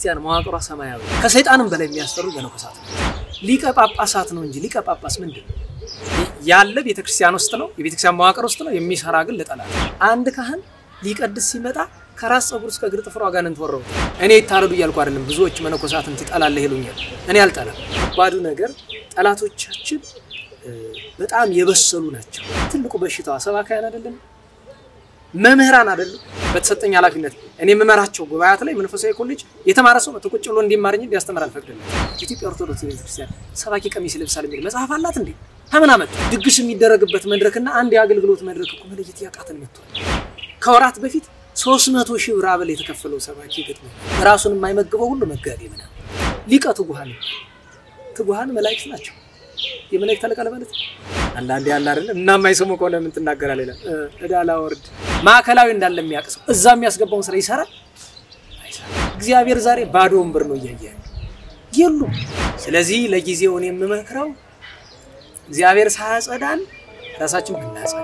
ክርስቲያን መዋቅሯ ሰማያዊ ከሰይጣንም በላይ የሚያስፈሩ መነኮሳት ነው። ሊቀ ጳጳሳት ነው እንጂ ሊቀ ጳጳስ ምንድን ነው? ያለ ቤተ ክርስቲያን ውስጥ ነው፣ የቤተ ክርስቲያን መዋቅር ውስጥ ነው። የሚሰራ ግን ለጠላት አንድ ካህን ሊቀድስ ሲመጣ ከራስ ጸጉር እስከ እግር ጥፍሩ አጋንንት ወረው። እኔ ይታረዱ እያልኩ አይደለም። ብዙዎች መነኮሳትን ትጠላለህ ይሉኛል። እኔ አልጠላም። ባዱ ነገር ጠላቶቻችን በጣም የበሰሉ ናቸው። ትልቁ በሽታዋ ሰባካያን አይደለም መምህራን አይደለም። በተሰጠኝ ኃላፊነት እኔ የምመራቸው ጉባኤያት ላይ መንፈሳዊ ኮሌጅ የተማረ ሰው መጥቶ ቁጭ ብሎ እንዲማርኝ እንዲያስተምር አልፈቅድም። ኢትዮጵያ ኦርቶዶክስ ቤተክርስቲያን ሰባኪ ቀሚስ ይለብሳል የሚል መጽሐፍ አላት እንዴ? ከምን አመጡ? ድግስ የሚደረግበት መድረክና አንድ የአገልግሎት መድረክ እኮ መለየት ያቃተን መጥቷል። ከወራት በፊት ሶስት መቶ ሺህ ብር አበል የተከፈለው ሰባኪ ገጥሞ ራሱን የማይመግበው ሁሉ መጋቢ ምናምን ሊቀ ትጉሃን ትጉሃን መላእክት ናቸው። የመላእክት አለቃ ለማለት አንዳንዴ ያለ አይደለም እና የማይሰሙ ከሆነ ምን ትናገራለህ? ይላል እዳ ላወርድ ማዕከላዊ እንዳለ የሚያቅሰው እዛ የሚያስገባውን ስራ ይሰራል እግዚአብሔር ዛሬ ባዶ ወንበር ነው እያየ የሉም። ስለዚህ ለጊዜው እኔ የምመክረው እግዚአብሔር ሳያጸዳን ራሳችን ብናጸዳ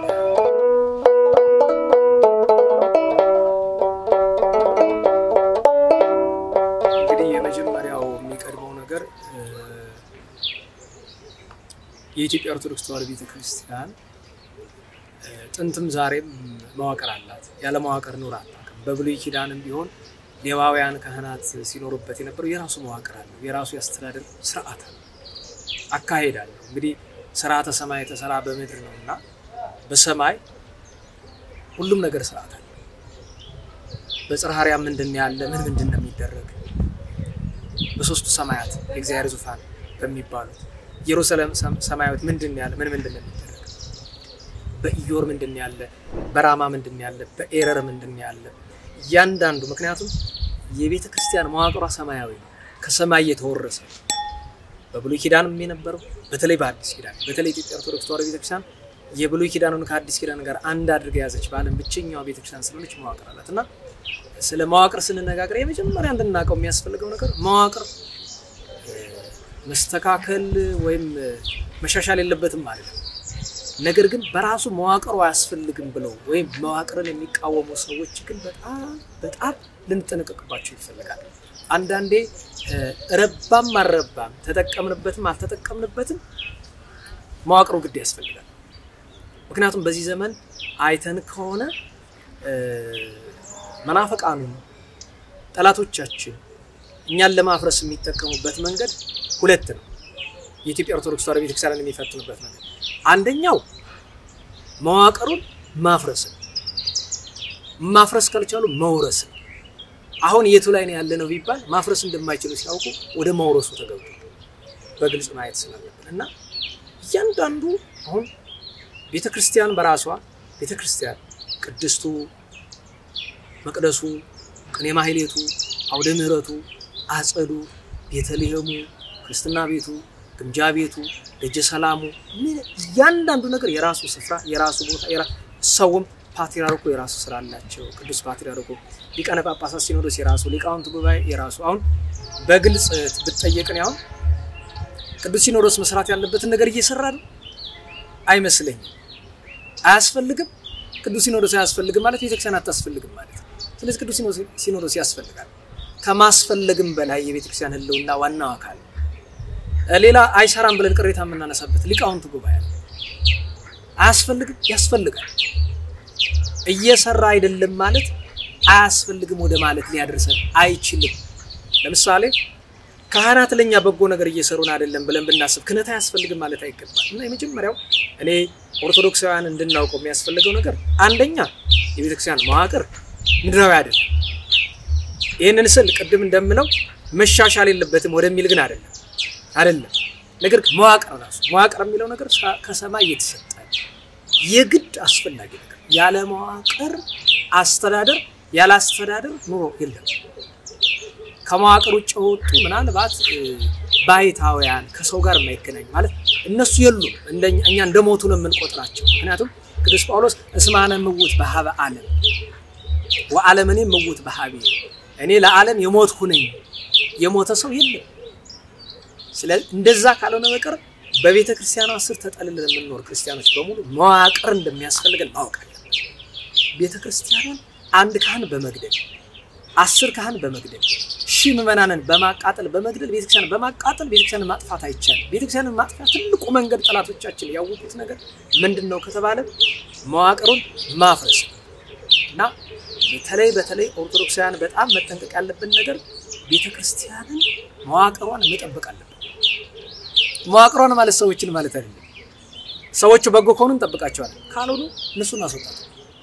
እንግዲህ የመጀመሪያው የሚቀድመው ነገር የኢትዮጵያ ኦርቶዶክስ ተዋሕዶ ቤተክርስቲያን ጥንትም ዛሬም መዋቅር አላት። ያለ መዋቅር ኑር አታውቅም። በብሉይ ኪዳንም ቢሆን ሌዋውያን ካህናት ሲኖሩበት የነበረው የራሱ መዋቅር አለው። የራሱ የአስተዳደር ስርዓት አለው፣ አካሄድ አለው። እንግዲህ ስርዓተ ሰማይ የተሰራ በምድር ነው እና በሰማይ ሁሉም ነገር ስርዓት አለ። በጽርሐ አርያም ምንድን ያለ ምን ምንድን ነው የሚደረግ በሶስቱ ሰማያት የእግዚአብሔር ዙፋን በሚባሉት ኢየሩሳሌም ሰማያዊት ምንድን ያለ ምን ምንድን ነው የሚደረግ በኢዮር ምንድን ያለ በራማ ምንድን ያለ በኤረር ምንድን ያለ እያንዳንዱ ምክንያቱም የቤተ ክርስቲያን መዋቅሯ ሰማያዊ ነው፣ ከሰማይ የተወረሰ በብሉይ ኪዳንም የነበረው በተለይ በአዲስ ኪዳን በተለይ ኢትዮጵያ ኦርቶዶክስ ተዋሕዶ ቤተክርስቲያን የብሉይ ኪዳኑን ከአዲስ ኪዳን ጋር አንድ አድርጋ የያዘች በዓለም ብቸኛዋ ቤተክርስቲያን ስለሆነች መዋቅር አላት እና ስለ መዋቅር ስንነጋገር የመጀመሪያ እንድናውቀው የሚያስፈልገው ነገር መዋቅር መስተካከል ወይም መሻሻል የለበትም ማለት ነው። ነገር ግን በራሱ መዋቅሩ አያስፈልግም ብለው ወይም መዋቅርን የሚቃወሙ ሰዎች ግን በጣም በጣም ልንጠነቀቅባቸው ይፈልጋል። አንዳንዴ ረባም አልረባም ተጠቀምንበትም አልተጠቀምንበትም መዋቅሩ ግድ ያስፈልጋል። ምክንያቱም በዚህ ዘመን አይተን ከሆነ መናፈቃኑን ጠላቶቻችን እኛን ለማፍረስ የሚጠቀሙበት መንገድ ሁለት ነው። የኢትዮጵያ ኦርቶዶክስ ተዋሕዶ ቤተክርስቲያንን የሚፈትኑበት መንገድ አንደኛው መዋቅሩን ማፍረስ ነው። ማፍረስ ካልቻሉ መውረስ ነው። አሁን የቱ ላይ ነው ያለ ነው ቢባል ማፍረስ እንደማይችሉ ሲያውቁ ወደ መውረሱ ተገብቶ በግልጽ ማየት ስላለብን እና እያንዳንዱ አሁን ቤተ ክርስቲያን በራሷ ቤተ ክርስቲያን ቅድስቱ፣ መቅደሱ፣ ቅኔ ማህሌቱ፣ አውደ ምሕረቱ፣ አጸዱ፣ ቤተልሔሙ፣ ክርስትና ቤቱ፣ ግምጃ ቤቱ፣ ደጀ ሰላሙ እያንዳንዱ ነገር የራሱ ስፍራ የራሱ ቦታ ሰውም ፓትርያርኩ የራሱ ስራ አላቸው። ቅዱስ ፓትርያርኩ፣ ሊቃነ ጳጳሳት ሲኖዶስ የራሱ ሊቃውንት ጉባኤ የራሱ አሁን በግልጽ ብትጠየቅን አሁን ቅዱስ ሲኖዶስ መስራት ያለበትን ነገር እየሰራ ነው አይመስለኝም። አያስፈልግም። ቅዱስ ሲኖዶስ አያስፈልግም ማለት ቤተክርስቲያን አታስፈልግም ማለት ነው። ስለዚህ ቅዱስ ሲኖዶስ ያስፈልጋል። ከማስፈለግም በላይ የቤተክርስቲያን ሕልውና ዋናው አካል ሌላ አይሰራም ብለን ቅሬታ የምናነሳበት ሊቃውንት ጉባኤ አያስፈልግም፣ ያስፈልጋል። እየሰራ አይደለም ማለት አያስፈልግም ወደ ማለት ሊያደርሰን አይችልም። ለምሳሌ ካህናት ለኛ በጎ ነገር እየሰሩን አይደለም ብለን ብናስብ ክህነት አያስፈልግም ማለት አይገባል። እና የመጀመሪያው እኔ ኦርቶዶክሳውያን እንድናውቀው የሚያስፈልገው ነገር አንደኛ የቤተክርስቲያን መዋቅር ምድራዊ አይደለም። ይህንን ስል ቅድም እንደምለው መሻሻል የለበትም ወደሚል ግን አይደለም አይደለም። ነገር ግን መዋቅር ራሱ መዋቅር የሚለው ነገር ከሰማይ የተሰጠ የግድ አስፈላጊ ነገር ያለ መዋቅር አስተዳደር ያለ አስተዳደር ኑሮ የለም። ከመዋቅር ውጭ የወጡ ምናልባት ባይታውያን ከሰው ጋር የማይገናኝ ማለት እነሱ የሉም። እኛ እንደ ሞቱ ነው የምንቆጥራቸው። ምክንያቱም ቅዱስ ጳውሎስ እስማነ ምውት በሀበ ዓለም ወዓለምኔ ምውት በሀቤ እኔ ለዓለም የሞትኩ ነኝ። የሞተ ሰው የለም። ስለዚህ እንደዛ ካልሆነ በቀር በቤተ ክርስቲያኗ ስር ተጠልለን የምንኖር ክርስቲያኖች በሙሉ መዋቅር እንደሚያስፈልገን ማወቅ አለብን። ቤተ ክርስቲያኗን አንድ ካህን በመግደል አስር ካህን በመግደል ሺህ ምዕመናንን በማቃጠል በመግደል ቤተክርስቲያን በማቃጠል ቤተክርስያንን ማጥፋት አይቻልም። ቤተክርስያንን ማጥፋት ትልቁ መንገድ ጠላቶቻችን ያወቁት ነገር ምንድን ነው ከተባለ መዋቅሩን ማፍረስ እና በተለይ በተለይ ኦርቶዶክሳውያን በጣም መጠንቀቅ ያለብን ነገር ቤተክርስቲያንን መዋቅሯን መጠበቅ አለብን። መዋቅሯን ማለት ሰዎችን ማለት አይደለም። ሰዎቹ በጎ ከሆኑ እንጠብቃቸዋለን፣ ካልሆኑ እነሱ እናስወጣት።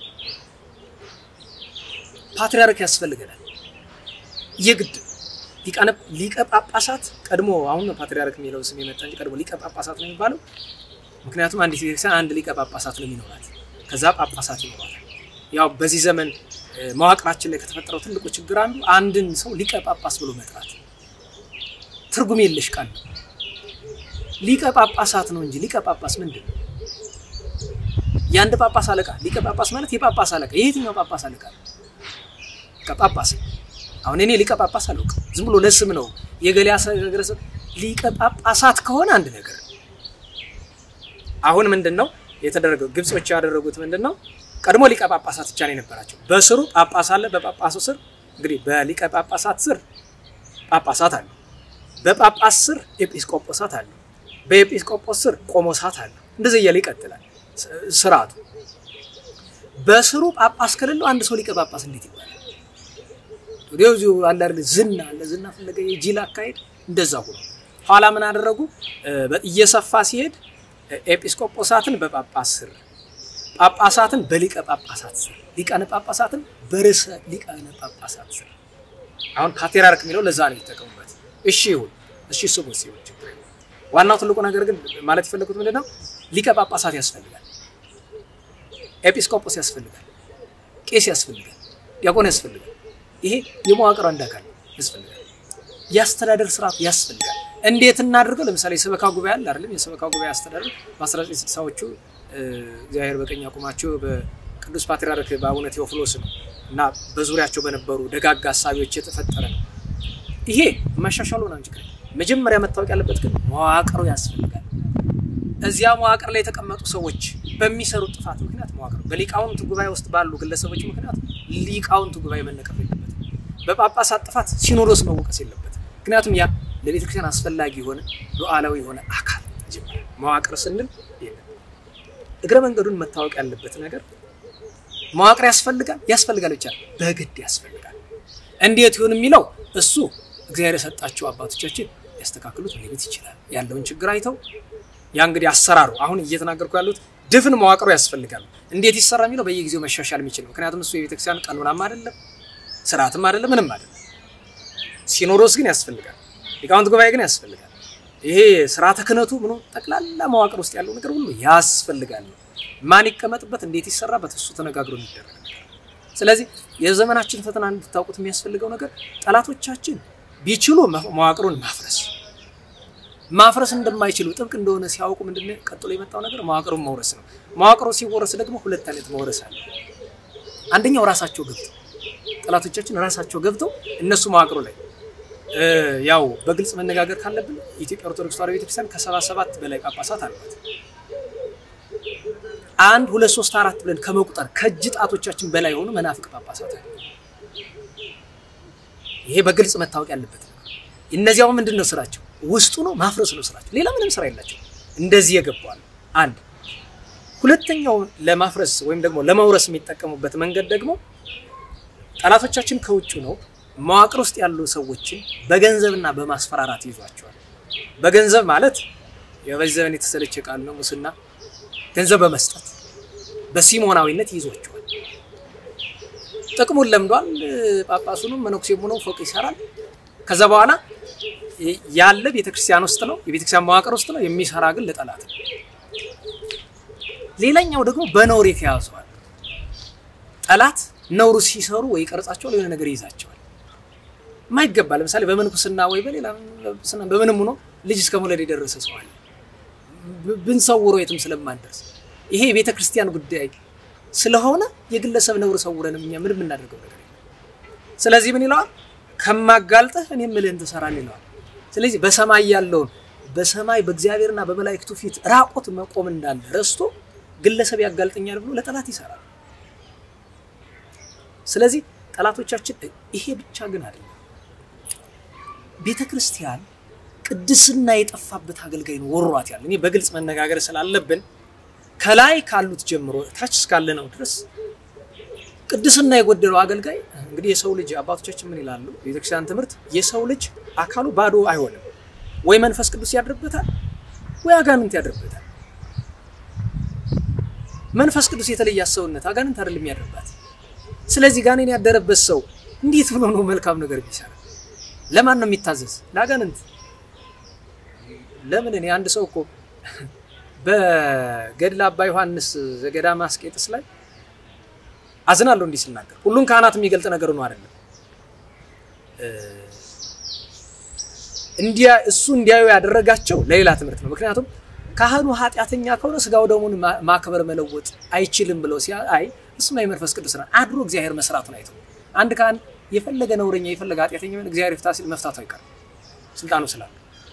ፓትሪያርክ ያስፈልገናል የግድ ሊቀ ጳጳሳት ቀድሞ አሁን ፓትሪያርክ የሚለው ስም የመጣ እንጂ ቀድሞ ሊቀ ጳጳሳት ነው የሚባለው። ምክንያቱም አንዲት ቤተክርስቲያን አንድ ሊቀ ጳጳሳት ነው የሚኖራት፣ ከዛ ጳጳሳት ይኖራታል። ያው በዚህ ዘመን መዋቅራችን ላይ ከተፈጠረው ትልቁ ችግር አንዱ አንድን ሰው ሊቀ ጳጳስ ብሎ መጥራት ትርጉም የለሽ ቃል ነው። ሊቀ ጳጳሳት ነው እንጂ ሊቀ ጳጳስ ምንድን ነው? የአንድ ጳጳስ አለቃ ሊቀ ጳጳስ ማለት የጳጳስ አለቃ። የየትኛው ጳጳስ አለቃ ነው? ጳጳስ አሁን እኔ ሊቀ ጳጳስ አላውቅም። ዝም ብሎ ለስም ነው የገሌ አሰገረሰብ ሊቀ ጳጳሳት ከሆነ አንድ ነገር አሁን ምንድን ነው የተደረገው? ግብጾች ያደረጉት ምንድን ነው? ቀድሞ ሊቀ ጳጳሳት ብቻ ነው የነበራቸው። በስሩ ጳጳስ አለ። በጳጳሱ ስር እንግዲህ በሊቀ ጳጳሳት ስር ጳጳሳት አሉ። በጳጳስ ስር ኤጲስቆጶሳት አሉ። በኤጲስቆጶስ ስር ቆሞሳት አሉ። እንደዚህ እያለ ይቀጥላል ስርዓቱ። በስሩ ጳጳስ ከሌለው አንድ ሰው ሊቀ ጳጳስ እንዴት ይባላል? ወዲያው እዚሁ አለ አይደል ዝና አለ ዝና ፈለገ የጂል አካሄድ እንደዛ ሆኖ ኋላ ምን አደረጉ? እየሰፋ ሲሄድ ኤጲስቆጶሳትን በጳጳስ ስር፣ ጳጳሳትን በሊቀ ጳጳሳት ስር፣ ሊቃነ ጳጳሳትን በርዕሰ ሊቃነ ጳጳሳት ስር። አሁን ፓትርያርክ የሚለው ለዛ ነው የተጠቀሙበት። እሺ ይሁን፣ እሺ ስሙ ሲሆን ችግር የለም። ዋናው ትልቁ ነገር ግን ማለት የፈለጉት ምንድን ነው? ሊቀ ጳጳሳት ያስፈልጋል፣ ኤጲስቆጶስ ያስፈልጋል፣ ቄስ ያስፈልጋል፣ ዲያቆን ያስፈልጋል። ይሄ የመዋቅር አንድ አካል ያስፈልጋል። የአስተዳደር ስርዓት ያስፈልጋል። እንዴት እናድርገው? ለምሳሌ የሰበካ ጉባኤ አለ አይደለም? የሰበካ ጉባኤ አስተዳደር በ1960ዎቹ እግዚአብሔር በቀኝ አቁማቸው በቅዱስ ፓትርያርክ በአቡነ ቴዎፍሎስ ነው እና በዙሪያቸው በነበሩ ደጋግ ሀሳቢዎች የተፈጠረ ነው። ይሄ መሻሻሉ ነው እንጂ መጀመሪያ መታወቅ ያለበት ግን መዋቅሩ ያስፈልጋል። እዚያ መዋቅር ላይ የተቀመጡ ሰዎች በሚሰሩት ጥፋት ምክንያት መዋቅር በሊቃውንት ጉባኤ ውስጥ ባሉ ግለሰቦች ምክንያት ሊቃውንት ጉባኤ መነቀፍ የለበትም። በጳጳሳት ጥፋት ሲኖዶስ መወቀስ የለበትም። ምክንያቱም ያ ለቤተ ክርስቲያን አስፈላጊ የሆነ ሉዓላዊ የሆነ አካል መጀመሪያ መዋቅር ስንል የለም። እግረ መንገዱን መታወቅ ያለበት ነገር መዋቅር ያስፈልጋል ያስፈልጋል ብቻ በግድ ያስፈልጋል። እንዴት ይሁን የሚለው እሱ እግዚአብሔር የሰጣቸው አባቶቻችን ያስተካክሉት ሊቤት ይችላል ያለውን ችግር አይተው ያ እንግዲህ አሰራሩ አሁን እየተናገርኩ ያሉት ድፍን መዋቅሩ ያስፈልጋል። እንዴት ይሰራ የሚለው በየጊዜው መሻሻል የሚችል ምክንያቱም እሱ የቤተክርስቲያን ቀኖናም አይደለም ስርዓትም አይደለም ምንም አይደለም። ሲኖዶስ ግን ያስፈልጋል። ሊቃውንት ጉባኤ ግን ያስፈልጋል። ይሄ ስርዓተ ክህነቱ ምኑ ጠቅላላ መዋቅር ውስጥ ያለው ነገር ሁሉ ያስፈልጋል። ማን ይቀመጥበት፣ እንዴት ይሰራበት፣ እሱ ተነጋግሮ የሚደረግ ነገር። ስለዚህ የዘመናችን ፈተና እንድታውቁት የሚያስፈልገው ነገር ጠላቶቻችን ቢችሉ መዋቅሩን ማፍረስ ማፍረስ እንደማይችሉ ጥብቅ እንደሆነ ሲያውቁ ምንድነው ቀጥሎ የመጣው ነገር መዋቅሩን መውረስ ነው። መዋቅሩ ሲወረስ ደግሞ ሁለት አይነት መውረስ አለ። አንደኛው ራሳቸው ገብተው ጠላቶቻችን ራሳቸው ገብተው እነሱ መዋቅሩ ላይ ያው በግልጽ መነጋገር ካለብን የኢትዮጵያ ኦርቶዶክስ ተዋሕዶ ቤተክርስቲያን ከሰባ ሰባት በላይ ጳጳሳት አሏት። አንድ ሁለት ሶስት አራት ብለን ከመቁጠር ከእጅ ጣቶቻችን በላይ የሆኑ መናፍቅ ጳጳሳት አሉ። ይሄ በግልጽ መታወቅ ያለበት ነው። እነዚያው ምንድን ነው ስራቸው? ውስጡ ነው ማፍረስ ነው ስራቸው። ሌላ ምንም ስራ የላቸው። እንደዚህ የገባዋል። አንድ ሁለተኛው ለማፍረስ ወይም ደግሞ ለመውረስ የሚጠቀሙበት መንገድ ደግሞ ጠላቶቻችን ከውጭ ነው መዋቅር ውስጥ ያሉ ሰዎችን በገንዘብና በማስፈራራት ይዟቸዋል። በገንዘብ ማለት የበዚህ ዘመን የተሰለቸ ቃል ነው፣ ሙስና። ገንዘብ በመስጠት በሲሞናዊነት ይዟቸዋል። ጥቅሙን ለምዷል። ጳጳሱንም መነኩሴም ሆኖ ፎቅ ይሰራል። ከዛ በኋላ ያለ ቤተክርስቲያን ውስጥ ነው፣ የቤተክርስቲያን መዋቅር ውስጥ ነው የሚሰራ ግን ለጠላት ነው። ሌላኛው ደግሞ በነውር የተያዘዋል። ጠላት ነውሩ ሲሰሩ ወይ ቀርጻቸዋል፣ የሆነ ነገር ይይዛቸዋል። ማይገባ ለምሳሌ በምንኩስና ወይ በሌላ በምንም ሆኖ ልጅ እስከ መውለድ የደረሰ ሰው አለ። ብንሰውሮ የትም ስለማንደርስ ይሄ የቤተ ክርስቲያን ጉዳይ ስለሆነ የግለሰብ ነውር ሰውረን እኛ ምን የምናደርገው ነገር የለም። ስለዚህ ምን ይለዋል? ከማጋልጠህ እኔ የምልህን ትሰራለህ ይለዋል። ስለዚህ በሰማይ ያለውን በሰማይ በእግዚአብሔርና በመላእክቱ ፊት ራቆት መቆም እንዳለ ረስቶ ግለሰብ ያጋልጠኛል ብሎ ለጠላት ይሰራል። ስለዚህ ጠላቶቻችን ይሄ ብቻ ግን አይደለም። ቤተ ክርስቲያን ቅድስና የጠፋበት አገልጋይ ነው ወሯት ያለ። እኔ በግልጽ መነጋገር ስላለብን ከላይ ካሉት ጀምሮ ታች እስካለ ነው ድረስ ቅድስና የጎደለው አገልጋይ እንግዲህ የሰው ልጅ አባቶቻችን ምን ይላሉ? ቤተክርስቲያን ትምህርት የሰው ልጅ አካሉ ባዶ አይሆንም፣ ወይ መንፈስ ቅዱስ ያድርበታል፣ ወይ አጋንንት ያድርበታል። መንፈስ ቅዱስ የተለየ ሰውነት አጋንንት አይደለም ያድርባት። ስለዚህ ጋኔን ያደረበት ሰው እንዴት ብሎ ነው መልካም ነገር ቢሰራ? ለማን ነው የሚታዘዝ? ለአጋንንት። ለምን እኔ አንድ ሰው እኮ በገድለ አባ ዮሐንስ ዘገዳመ አስቄጥስ ላይ አዝናለሁ እንዲህ ስናገር፣ ሁሉን ካህናት የሚገልጥ ነገር ነው አይደለም። እንዲያ እሱ እንዲያዩ ያደረጋቸው ለሌላ ትምህርት ነው። ምክንያቱም ካህኑ ኃጢአተኛ ከሆነ ስጋው ደሙን ማክበር መለወጥ አይችልም ብለው ሲያ አይ እሱማ የመንፈስ ቅዱስ ነው አድሮ እግዚአብሔር መስራቱን አይተው አንድ ካህን የፈለገ ነውረኛ የፈለገ ኃጢአተኛ ሆነ እግዚአብሔር ይፍታ ሲል መፍታቱ አይቀርም ስልጣኑ ስላለ።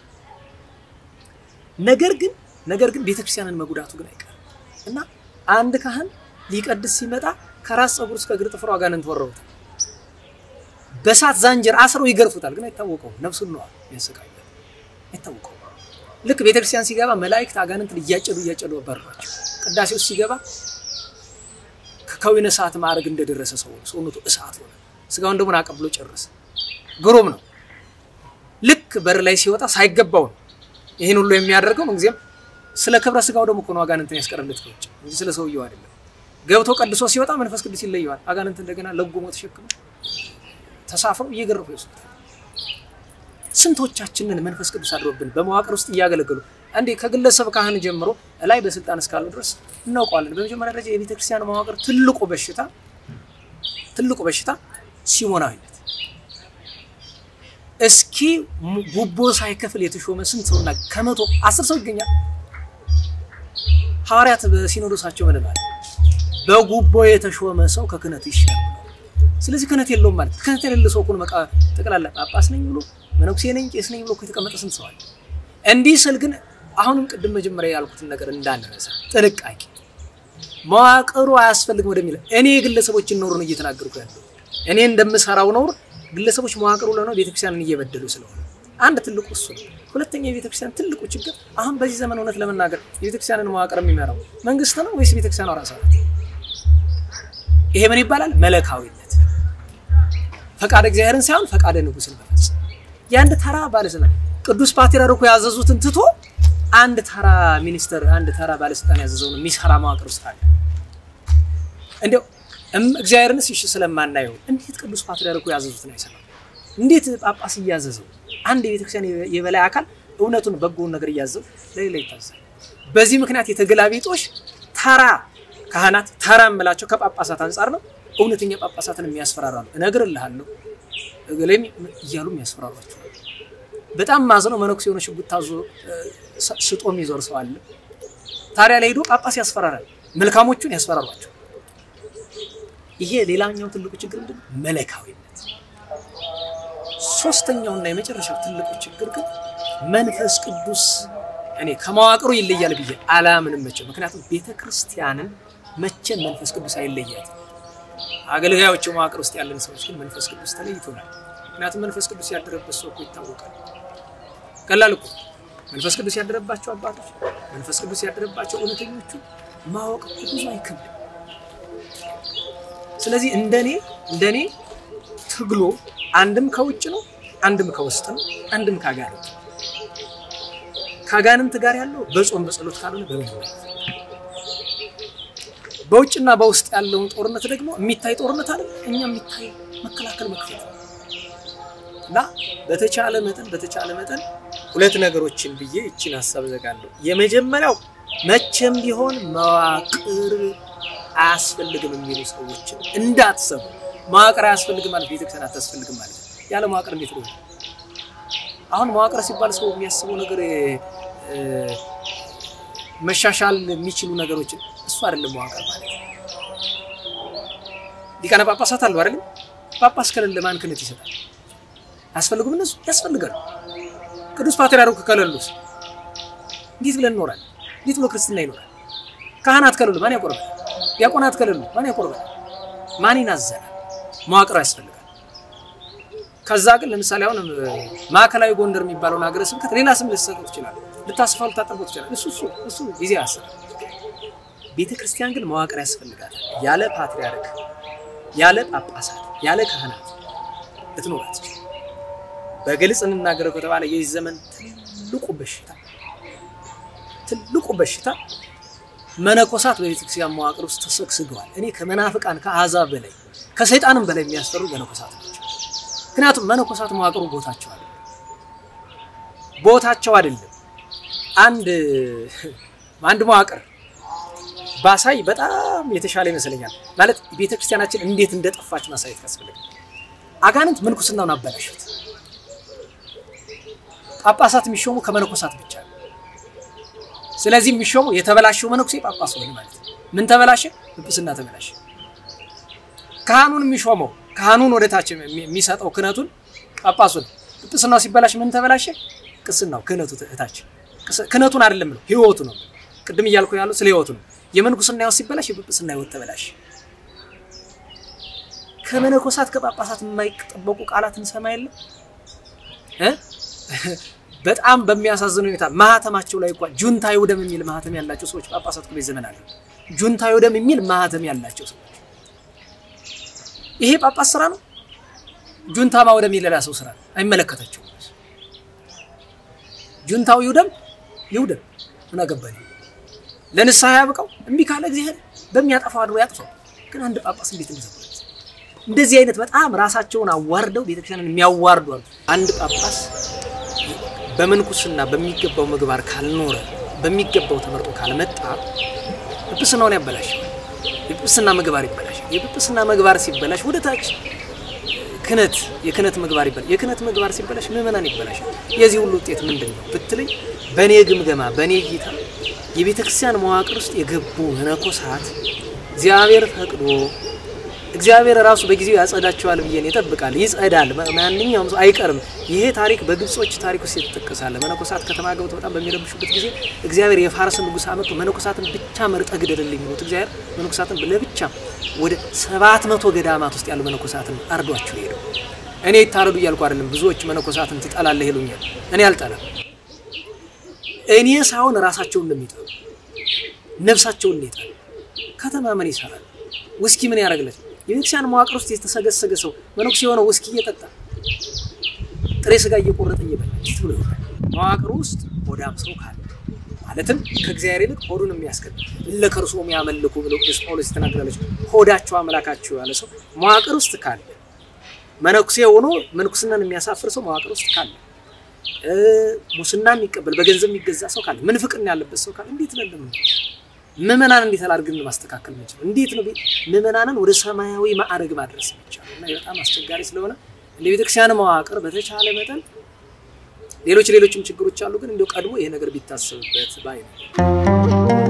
ነገር ግን ነገር ግን ቤተክርስቲያንን መጉዳቱ ግን አይቀርም እና አንድ ካህን ሊቀድስ ሲመጣ ከራስ ፀጉር እስከ እግር ጥፍሩ አጋንንት ወረውታል። በሳት ዛንጀር አስረው ይገርፉታል። ግን አይታወቀውም። ነፍሱን ነዋ ያሰቃያል። አይታወቀውም። ልክ ቤተክርስቲያን ሲገባ መላእክት አጋንንትን እያጨዱ እያጨዱ በሯቸው። ቅዳሴ ውስጥ ሲገባ ከከዊነ እሳት ማዕረግ እንደደረሰ ሰው ሰውነቱ እሳት ሆነ። ስጋውን ደግሞ አቀብሎ ጨረሰ። ግሩም ነው። ልክ በር ላይ ሲወጣ ሳይገባው ነው ይህን ሁሉ የሚያደርገው። ምንጊዜም ስለ ክብረ ስጋው ደግሞ እኮ ነው አጋንንትን ያስቀረለት ከውጭ እንጂ ስለ ሰውየው አይደለም። ገብቶ ቀድሶ ሲወጣ መንፈስ ቅዱስ ይለየዋል። አጋንንት እንደገና ለጉሞ ተሸክሞ ተሳፍረው እየገረፉ ይወስዱታል። ስንቶቻችንን መንፈስ ቅዱስ አድሮብን በመዋቅር ውስጥ እያገለገሉ እንዴ ከግለሰብ ካህን ጀምሮ ላይ በስልጣን እስካሉ ድረስ እናውቀዋለን። በመጀመሪያ ደረጃ የቤተ ክርስቲያን መዋቅር ትልቁ በሽታ ትልቁ በሽታ ሲሞናዊነት። እስኪ ጉቦ ሳይከፍል የተሾመ ስንት ሰውና ከመቶ አስር ሰው ይገኛል። ሐዋርያት በሲኖዶሳቸው ምን ማለት በጉቦ የተሾመ ሰው ከክህነቱ ይሻላል። ስለዚህ ክህነት የለውም ማለት ክህነት የሌለ ሰው እኮ ነው። በቃ ጠቅላላ ጳጳስ ነኝ ብሎ መነኩሴ ነኝ ቄስ ነኝ ብሎ እኮ የተቀመጠ ስንት ሰው አለ። እንዲህ ስል ግን አሁንም ቅድም መጀመሪያ ያልኩትን ነገር እንዳንረሳ ጥንቃቄ፣ መዋቅሩ አያስፈልግም ወደሚለው እኔ የግለሰቦችን ኖር ነው እየተናገርኩ ያለው። እኔ እንደምሰራው ኖር ግለሰቦች መዋቅሩ ለነው ቤተክርስቲያንን እየበደሉ ስለሆነ አንድ ትልቁ እሱ ነው። ሁለተኛ የቤተክርስቲያን ትልቁ ችግር አሁን በዚህ ዘመን እውነት ለመናገር የቤተክርስቲያንን መዋቅር የሚመራው መንግስት ነው ወይስ ቤተክርስቲያኗ ራሷ ናት? ይሄ ምን ይባላል? መለካዊነት፣ ፈቃደ እግዚአብሔርን ሳይሆን ፈቃደ ንጉሥን መፈጸም። የአንድ ተራ ባለስልጣን ቅዱስ ፓትርያርኩ ያዘዙትን ትቶ አንድ ተራ ሚኒስተር፣ አንድ ተራ ባለስልጣን ያዘዘውን የሚሰራ መዋቅር ውስጥ አለ። እንዲያው እግዚአብሔርንስ እሺ ስለማናየው እንዴት ቅዱስ ፓትርያርኩ ያዘዙትን አይሰራም? እንዴት ጳጳስ እያዘዘው አንድ የቤተክርስቲያን የበላይ አካል እውነቱን በጎውን ነገር እያዘዘው ለሌላ ይታዛል። በዚህ ምክንያት የተገላቢጦሽ ተራ ካህናት ተራ የምላቸው ከጳጳሳት አንጻር ነው። እውነተኛ ጳጳሳትን የሚያስፈራራሉ። እነግርልሃለሁ እገሌም እያሉ የሚያስፈራሯቸው በጣም ማዝነው መነኩሴ የሆነ ሽጉጥ ታዞ ስጦ የሚዞር ሰው አለ። ታዲያ ላይ ሄዶ ጳጳስ ያስፈራራል፣ መልካሞቹን ያስፈራሯቸው። ይሄ ሌላኛው ትልቁ ችግር ምንድን ነው? መለካዊነት። ሶስተኛውና የመጨረሻው ትልቁ ችግር ግን መንፈስ ቅዱስ እኔ ከመዋቅሩ ይለያል ብዬ አላምንም መቼም። ምክንያቱም ቤተ ክርስቲያንን መቼም መንፈስ ቅዱስ አይለያትም። አገልጋዮች መዋቅር ውስጥ ያለን ሰዎች ግን መንፈስ ቅዱስ ተለይቶናል። ምክንያቱም መንፈስ ቅዱስ ያደረበት ሰው እኮ ይታወቃል። ቀላል እኮ መንፈስ ቅዱስ ያደረባቸው አባቶች፣ መንፈስ ቅዱስ ያደረባቸው እውነተኞቹ ማወቅ እኮ ብዙ አይከብድም። ስለዚህ እንደኔ እንደኔ ትግሎ አንድም ከውጭ ነው፣ አንድም ከውስጥ ነው፣ አንድም ከአጋንንት ከአጋንንት ጋር ያለው በጾም በጸሎት ካልሆነ በምን በውጭና በውስጥ ያለውን ጦርነት ደግሞ የሚታይ ጦርነት አለ። እኛ የሚታይ መከላከል መክፈት እና በተቻለ መጠን በተቻለ መጠን ሁለት ነገሮችን ብዬ ይችን ሀሳብ ዘጋለሁ። የመጀመሪያው መቼም ቢሆን መዋቅር አያስፈልግም የሚሉ ሰዎችን እንዳትሰሙ። መዋቅር አያስፈልግም ማለት ቤተክርስቲያን አታስፈልግም ማለት ነው። ያለ መዋቅር እንዴት ነው? አሁን መዋቅር ሲባል ሰው የሚያስበው ነገር መሻሻል የሚችሉ ነገሮችን እሱ አይደለም መዋቅር ማለት። ሊቃነ ጳጳሳት አሉ አይደለም? ጳጳስ ከሌለ ማን ክህነት ይሰጣል? አያስፈልጉም? እነሱ ያስፈልጋሉ። ቅዱስ ፓትርያርኩ ከሌሉስ እንዴት ብለን እንኖራለን? እንዴት ብሎ ክርስትና ይኖራል? ካህናት ከሌሉ ማን ያቆርባል? ዲያቆናት ከሌሉ ማን ያቆርባል? ማን ይናዘናል? መዋቅር ያስፈልጋል። ከዛ ግን ለምሳሌ አሁን ማዕከላዊ ጎንደር የሚባለውን ሀገረ ስብከት ሌላ ስም ልትሰጠው ትችላል፣ ልታስፋው ልታጠርበው ትችላል። እሱ እሱ እሱ ጊዜ ያስራል። ቤተ ክርስቲያን ግን መዋቅር ያስፈልጋታል። ያለ ፓትሪያርክ፣ ያለ ጳጳሳት፣ ያለ ካህናት ልትኖር አትችልም። በግልጽ እንናገረው ከተባለ የዚህ ዘመን ትልቁ በሽታ ትልቁ በሽታ መነኮሳት በቤተ ክርስቲያን መዋቅር ውስጥ ተሰግስገዋል። እኔ ከመናፍቃን ከአሕዛብ በላይ ከሰይጣንም በላይ የሚያስፈሩ መነኮሳት ናቸው። ምክንያቱም መነኮሳት መዋቅሩ ቦታቸው አይደለም፣ ቦታቸው አይደለም። አንድ አንድ መዋቅር ባሳይ በጣም የተሻለ ይመስለኛል። ማለት ቤተ ክርስቲያናችን እንዴት እንደጠፋች ማሳየት ያስፈልጋል። አጋንንት ምንኩስናውን አበላሹት። ጳጳሳት የሚሾሙ ከመነኮሳት ብቻ ነው። ስለዚህ የሚሾሙ የተበላሸው መነኩሴ ጳጳስ ሆነ ማለት ነው። ምን ተበላሸ? ጵጵስና ተበላሸ። ካህኑን የሚሾመው ካህኑን ወደ ታች የሚሰጠው ክህነቱን ጳጳሱ ነው። ጵጵስናው ሲበላሽ ምን ተበላሸ? ቅስናው ክህነቱ እታች ክህነቱን አይደለም ነው ህይወቱ ነው። ቅድም እያልኩ ያለው ስለ ህይወቱ ነው። የምንኩስና ህይወት ሲበላሽ የጵጵስና ህይወት ተበላሽ። ከመነኮሳት ከጳጳሳት የማይጠበቁ ቃላት እንሰማ የለም እ በጣም በሚያሳዝን ሁኔታ ማህተማቸው ላይ እንኳን ጁንታ ይውደም የሚል ማህተም ያላቸው ሰዎች ጳጳሳት እኮ ዘመን አለ። ጁንታ ይውደም የሚል ማህተም ያላቸው ሰዎች ይሄ ጳጳስ ስራ ነው። ጁንታ ማውደም የሌላ ሰው ስራ ነው። አይመለከታቸውም። ጁንታው ይውደም ይውደም ምን አገባኝ። ለንስሐ ያብቃው። እምቢ ካለ እግዚአብሔር በሚያጠፋው አድሮ ያጥፋው። ግን አንድ ጳጳስ እንዴት እንደዘ እንደዚህ አይነት በጣም ራሳቸውን አዋርደው ቤተክርስቲያንን የሚያዋርዱ አሉ። አንድ ጳጳስ በምንኩስና በሚገባው ምግባር ካልኖረ በሚገባው ተመርጦ ካልመጣ ጵጵስናውን ያበላሻል። የጵጵስና ምግባር ይበላሻል። የጵጵስና ምግባር ሲበላሽ ወደ ታች ክህነት የክህነት ምግባር ይበላሽ። የክህነት ምግባር ሲበላሽ ምዕመናን ይበላሻል። የዚህ ሁሉ ውጤት ምንድን ነው ብትለኝ፣ በእኔ ግምገማ በእኔ እይታ የቤተ ክርስቲያን መዋቅር ውስጥ የገቡ መነኮሳት እግዚአብሔር ፈቅዶ እግዚአብሔር ራሱ በጊዜው ያጸዳቸዋል ብዬ ይጠብቃል። ይጸዳል። ማንኛውም ሰው አይቀርም። ይሄ ታሪክ በግብጾች ታሪክ ውስጥ የተጠቀሳለ። መነኮሳት ከተማ ገብተው በጣም በሚረብሹበት ጊዜ እግዚአብሔር የፋርስን ንጉሥ አመጡ። መነኮሳትን ብቻ መርጠ ግደልልኝ ብሎት እግዚአብሔር መነኮሳትን ለብቻ ወደ ሰባት መቶ ገዳማት ውስጥ ያሉ መነኮሳትን አርዷቸው ሄደው። እኔ ይታረዱ እያልኩ አይደለም። ብዙዎች መነኮሳትን ትጠላለህ ይሉኛል። እኔ አልጠላም። እኔ ሳይሆን ራሳቸውን እንደሚጠሉ ነፍሳቸውን ይጠሉ። ከተማ ምን ይሰራል? ውስኪ ምን ያደርግለት? የቤተክርስቲያን መዋቅር ውስጥ የተሰገሰገ ሰው መነኩሴ የሆነው ውስኪ እየጠጣ ጥሬ ስጋ እየቆረጠ እየበላ ፊት ብሎ ይሆናል። መዋቅር ውስጥ ሆዳም ሰው ካለ ማለትም ከእግዚአብሔር ይልቅ ሆዱን የሚያስቀድም እለ ከርሶም ያመልኩ ብሎ ቅዱስ ጳውሎስ የተናገራለች ሆዳቸው አምላካቸው ያለ ሰው መዋቅር ውስጥ ካለ መነኩሴ ሆኖ መንኩስናን የሚያሳፍር ሰው መዋቅር ውስጥ ካለ ሙስና የሚቀበል በገንዘብ የሚገዛ ሰው ካለ ምንፍቅና ያለበት ሰው ካለ እንዴት ነለም ምዕመናን እንዴት አላርግን ማስተካከል የምንችለው? እንዴት ነው ምዕመናንን ወደ ሰማያዊ ማዕረግ ማድረስ የሚቻለው? እና በጣም አስቸጋሪ ስለሆነ እንደ ቤተክርስቲያን መዋቅር በተቻለ መጠን ሌሎች ሌሎችም ችግሮች አሉ፣ ግን እንዲያው ቀድሞ ይሄ ነገር ቢታሰብበት ባይ ነው።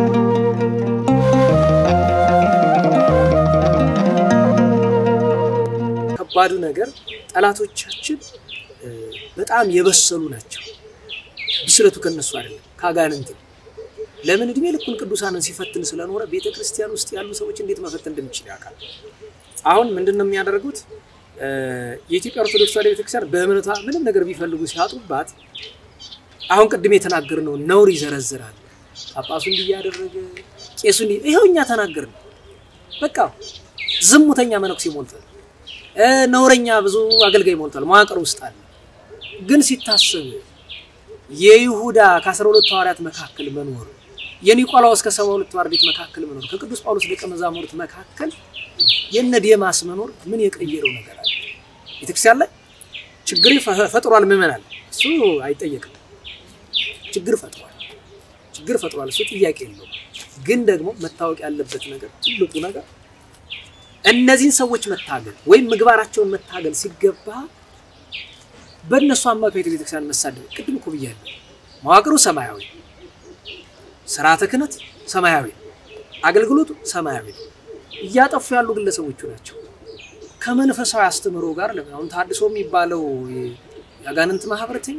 ከባዱ ነገር ጠላቶቻችን በጣም የበሰሉ ናቸው። ብስለቱ ከነሱ አይደለም ከአጋንንት ነው። ለምን እድሜ ልኩን ቅዱሳንን ሲፈትን ስለኖረ ቤተ ክርስቲያን ውስጥ ያሉ ሰዎች እንዴት መፈተን እንደሚችል ያውቃል። አሁን ምንድን ነው የሚያደርጉት? የኢትዮጵያ ኦርቶዶክስ ተዋሕዶ ቤተክርስቲያን በእምነቷ ምንም ነገር ቢፈልጉ ሲያጡባት፣ አሁን ቅድም የተናገርነው ነውር ይዘረዝራል። ጳጳሱ እንዲህ እያደረገ ቄሱ እንዲህ ይኸው እኛ ተናገርን። በቃ ዝሙተኛ መነኩሴ ሞልቷል፣ ነውረኛ ብዙ አገልጋይ ሞልቷል። መዋቅር ውስጥ አለ። ግን ሲታሰብ የይሁዳ ከአስራ ሁለቱ ሐዋርያት መካከል መኖር የኒቆላዎስ ከሰባ ሁለቱ አርድእት መካከል መኖር ከቅዱስ ጳውሎስ ደቀ መዛሙርት መካከል የነ ዴማስ መኖር ምን የቀየረው ነገር አለ? ቤተክርስቲያን ላይ ችግር ፈጥሯል። ምዕመናን እሱ አይጠየቅም። ችግር ፈጥሯል፣ ችግር ፈጥሯል። እሱ ጥያቄ የለውም። ግን ደግሞ መታወቅ ያለበት ነገር ትልቁ ነገር እነዚህን ሰዎች መታገል ወይም ምግባራቸውን መታገል ሲገባ በእነሱ አማካኝነት ቤተክርስቲያን መሳደብ ቅድም እኮ ብያለሁ። መዋቅሩ ሰማያዊ፣ ስርዓተ ክህነት ሰማያዊ፣ አገልግሎቱ ሰማያዊ። እያጠፉ ያሉ ግለሰቦቹ ናቸው። ከመንፈሳዊ አስተምህሮ ጋር አሁን ታድሶ የሚባለው የአጋንንት ማህበረተኛ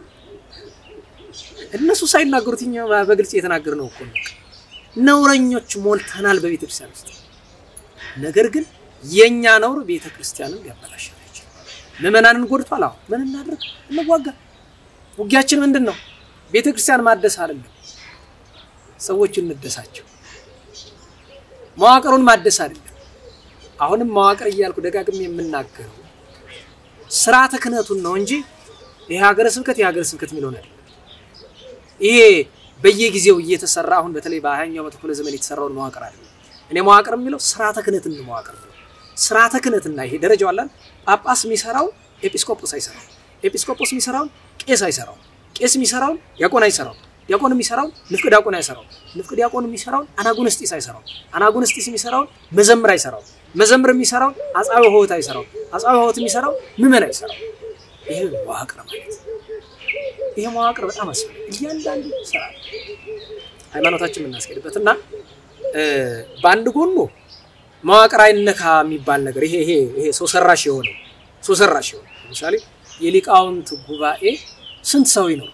እነሱ ሳይናገሩት እኛ በግልጽ የተናገር ነው እኮ ነውረኞች ሞልተናል በቤተክርስቲያን ውስጥ። ነገር ግን የእኛ ነውር ቤተ ክርስቲያንን ሊያበላሽ አይችልም። ምዕመናንን ጎድቷል። አሁን ምን እናድርግ? እንዋጋ። ውጊያችን ምንድን ነው? ቤተ ክርስቲያን ማደስ አይደለም። ሰዎች እንደሳቸው መዋቅሩን ማደስ አይደለም። አሁንም መዋቅር እያልኩ ደጋግሜ የምናገረው ስርዓተ ክህነቱን ነው እንጂ ይሄ ሀገረ ስብከት የሀገረ ስብከት የሚለውን አይደለም። ይሄ በየጊዜው እየተሰራ አሁን በተለይ በሀያኛው መቶ ክፍለ ዘመን የተሰራውን መዋቅር አይደለም። እኔ መዋቅር የሚለው ስርዓተ ክህነትን መዋቅር ነው። ስርዓተ ክህነትና ይሄ ደረጃው አላል ጳጳስ የሚሰራው ኤጲስቆጶስ አይሰራው፣ ኤጲስቆጶስ የሚሰራውን ቄስ አይሰራው፣ ቄስ የሚሰራውን ዲያቆን አይሰራው፣ ዲያቆን የሚሰራውን ንፍቅ ዲያቆን አይሰራው፣ ንፍቅ ዲያቆን የሚሰራውን አናጉንስጢስ አይሰራው፣ አናጉንስጢስ የሚሰራውን መዘምር አይሰራው፣ መዘምር የሚሰራውን አጻዊ ሆህት አይሰራው፣ አጻዊ ሆህት የሚሰራው ምዕመን አይሰራው። ይሄ መዋቅር ማለት ይሄ መዋቅር በጣም አስፈላጊ እያንዳንዱ ስራ ሃይማኖታችን የምናስኬድበት እና በአንድ ጎኑ መዋቅር አይነካ የሚባል ነገር ይሄ ይሄ ይሄ ሰው ሰራሽ የሆነው ሰው ሰራሽ የሆነ ለምሳሌ የሊቃውንት ጉባኤ ስንት ሰው ይኖር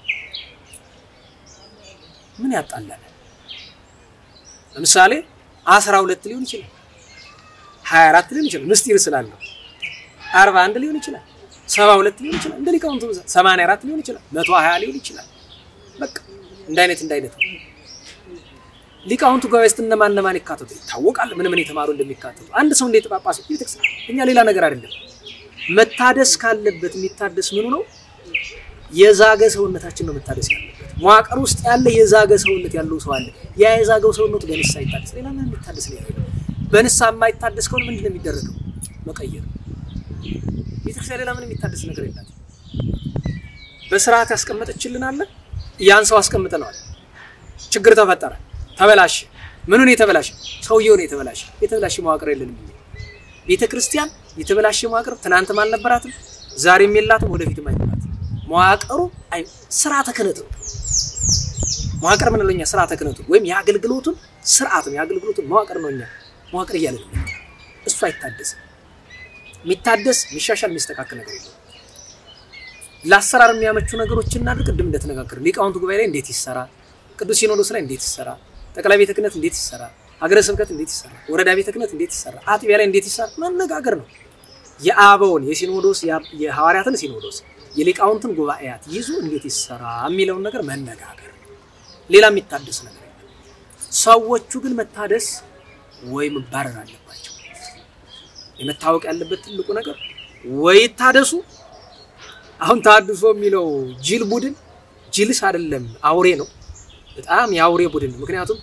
ምን ያጣላል? ለምሳሌ አስራ ሁለት ሊሆን ይችላል፣ ሀያ አራት ሊሆን ይችላል፣ ምስጢር ስላለው አርባ አንድ ሊሆን ይችላል፣ ሰባ ሁለት ሊሆን ይችላል፣ እንደ ሊቃውንቱ ብዛት ሰማንያ አራት ሊሆን ይችላል፣ መቶ ሀያ ሊሆን ይችላል። በቃ እንደ አይነት እንደ አይነት ነው። ሊቃውንቱ ጉባኤ ውስጥ እነማን እነማን ይካተቱ ይታወቃል። ምን ምን የተማሩ እንደሚካተቱ አንድ ሰው እንዴት ጳጳስ ቤተክርስቲያን እኛ ሌላ ነገር አይደለም። መታደስ ካለበት የሚታደስ ምኑ ነው? የዛገ ሰውነታችን ነው መታደስ ያለበት። መዋቅር ውስጥ ያለ የዛገ ሰውነት ያለው ሰው አለ። ያ የዛገው ሰውነቱ በንስሐ ይታደስ። ሌላ ምን የሚታደስ ሌላ የለም። በንስሐ የማይታደስ ከሆነ ምንድን ነው የሚደረገው? መቀየር። ቤተክርስቲያን ሌላ ምን የሚታደስ ነገር የላትም። በስርዓት ያስቀመጠችልን አለ። ያን ሰው አስቀምጠነዋል። ችግር ተፈጠረ ተበላሽ። ምኑን የተበላሸ? ሰውየውን የተበላሸ የተበላሸ መዋቅር የለንም። ቤተ ክርስቲያን የተበላሸ መዋቅር ትናንትም አልነበራትም፣ ዛሬም የላትም፣ ወደፊትም አይኖራትም። መዋቅሩ ስርዓተ ክህነት ነው። መዋቅር ምን ለኛ ስርዓተ ክህነቱ ወይም የአገልግሎቱን ስርዓት ነው። የአገልግሎቱን መዋቅር ነው። እኛ መዋቅር እያለን እሱ አይታደስም። የሚታደስ የሚሻሻል የሚስተካከል ነገር የለም። ለአሰራር የሚያመቹ ነገሮችን እናድርግ። ቅድም እንደተነጋገር ሊቃውንቱ ጉባኤ ላይ እንዴት ይሰራ፣ ቅዱስ ሲኖዶስ ላይ እንዴት ይሰራ ጠቅላይ ቤተ ክህነት እንዴት ይሰራ፣ ሀገረ ስብከት እንዴት ይሰራ፣ ወረዳ ቤተ ክህነት እንዴት ይሰራ፣ አጥቢያ ላይ እንዴት ይሰራ መነጋገር ነው። የአበውን የሲኖዶስ የሐዋርያትን ሲኖዶስ የሊቃውንትን ጉባኤያት ይዞ እንዴት ይሰራ የሚለውን ነገር መነጋገር፣ ሌላ የሚታደስ ነገር የለም። ሰዎቹ ግን መታደስ ወይ መባረር አለባቸው። የመታወቅ ያለበት ትልቁ ነገር ወይ ይታደሱ። አሁን ታድሶ የሚለው ጅል ቡድን ጅልስ አይደለም አውሬ ነው። በጣም የአውሬ ቡድን ነው። ምክንያቱም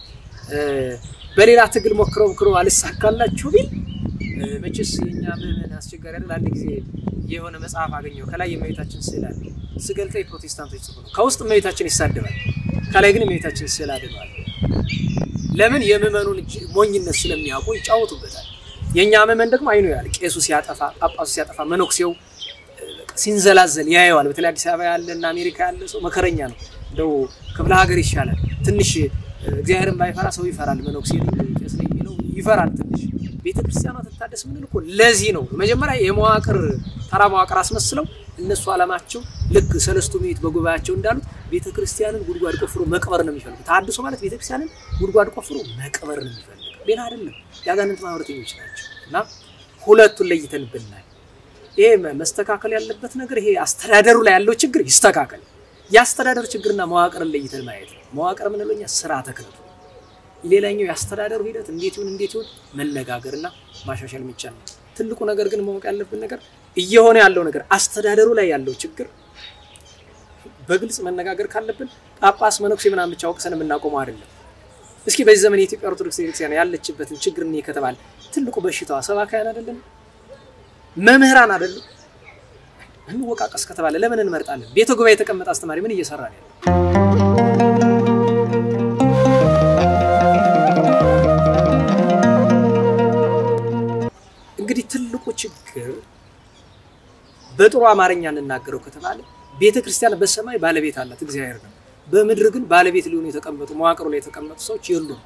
በሌላ ትግል ሞክረው ሞክረው አልሳካላችሁ ቢል መቼስ የኛ ምዕመን አስቸጋሪ አይደል። አንድ ጊዜ የሆነ መጽሐፍ አገኘው ከላይ የእመቤታችን ስዕል አለ። ስገልጠው የፕሮቴስታንቶች ጽሑፍ ነው። ከውስጥ እመቤታችን ይሳደባል፣ ከላይ ግን የእመቤታችን ስዕል አድነዋል። ለምን? የምዕመኑን ሞኝነት ስለሚያውቁ ይጫወቱበታል። የእኛ ምዕመን ደግሞ አይኑ ያል ቄሱ ሲያጠፋ፣ ጳጳሱ ሲያጠፋ፣ መነኩሴው ሲንዘላዘል ያየዋል። በተለይ አዲስ አበባ ያለ እና አሜሪካ ያለ ሰው መከረኛ ነው። እንደው ክፍለ ሀገር ይሻላል። ትንሽ እግዚአብሔርን ባይፈራ ሰው ይፈራል። መነኩሴ ቄስ ነኝ የሚለው ይፈራል ትንሽ። ቤተ ክርስቲያኗ ትታደስ ምንል እኮ ለዚህ ነው። መጀመሪያ የመዋቅር ተራ መዋቅር አስመስለው እነሱ ዓላማቸው ልክ ሰለስቱ ምዕት በጉባኤያቸው እንዳሉት ቤተ ክርስቲያንን ጉድጓድ ቆፍሮ መቅበር ነው የሚፈልጉ። ታድሶ ማለት ቤተ ክርስቲያንን ጉድጓድ ቆፍሮ መቅበር ነው የሚፈልግ፣ ሌላ አይደለም። የአጋንንት ማህበረተኞች ናቸው። እና ሁለቱን ለይተን ብናይ ይሄ መስተካከል ያለበት ነገር ይሄ አስተዳደሩ ላይ ያለው ችግር ይስተካከል። የአስተዳደር ችግርና መዋቅርን ለይተን ማየት ነው። መዋቅር የምንለው እኛ ስርዓተ ክህነቱ፣ ሌላኛው የአስተዳደሩ ሂደት እንዴት ይሁን እንዴት ይሁን መነጋገርና ማሻሻል የሚቻል ነው። ትልቁ ነገር ግን ማወቅ ያለብን ነገር እየሆነ ያለው ነገር አስተዳደሩ ላይ ያለው ችግር በግልጽ መነጋገር ካለብን ጳጳስ፣ መነኩሴ ምናምን ብቻ ወቅሰን የምናቆመው አይደለም። እስኪ በዚህ ዘመን የኢትዮጵያ ኦርቶዶክስ ቤተክርስቲያን ያለችበትን ችግር እኔ ከተባለ ትልቁ በሽታዋ ሰባካያን አይደለም መምህራን አይደለም። እንወቃቀስ ከተባለ ለምን እንመርጣለን? ቤተ ጉባኤ የተቀመጠ አስተማሪ ምን እየሰራ ነው ያለው? እንግዲህ ትልቁ ችግር በጥሩ አማርኛ እንናገረው ከተባለ ቤተ ክርስቲያን በሰማይ ባለቤት አላት፣ እግዚአብሔር ነው። በምድር ግን ባለቤት ሊሆኑ የተቀመጡ መዋቅሩ ላይ የተቀመጡ ሰዎች የሉም።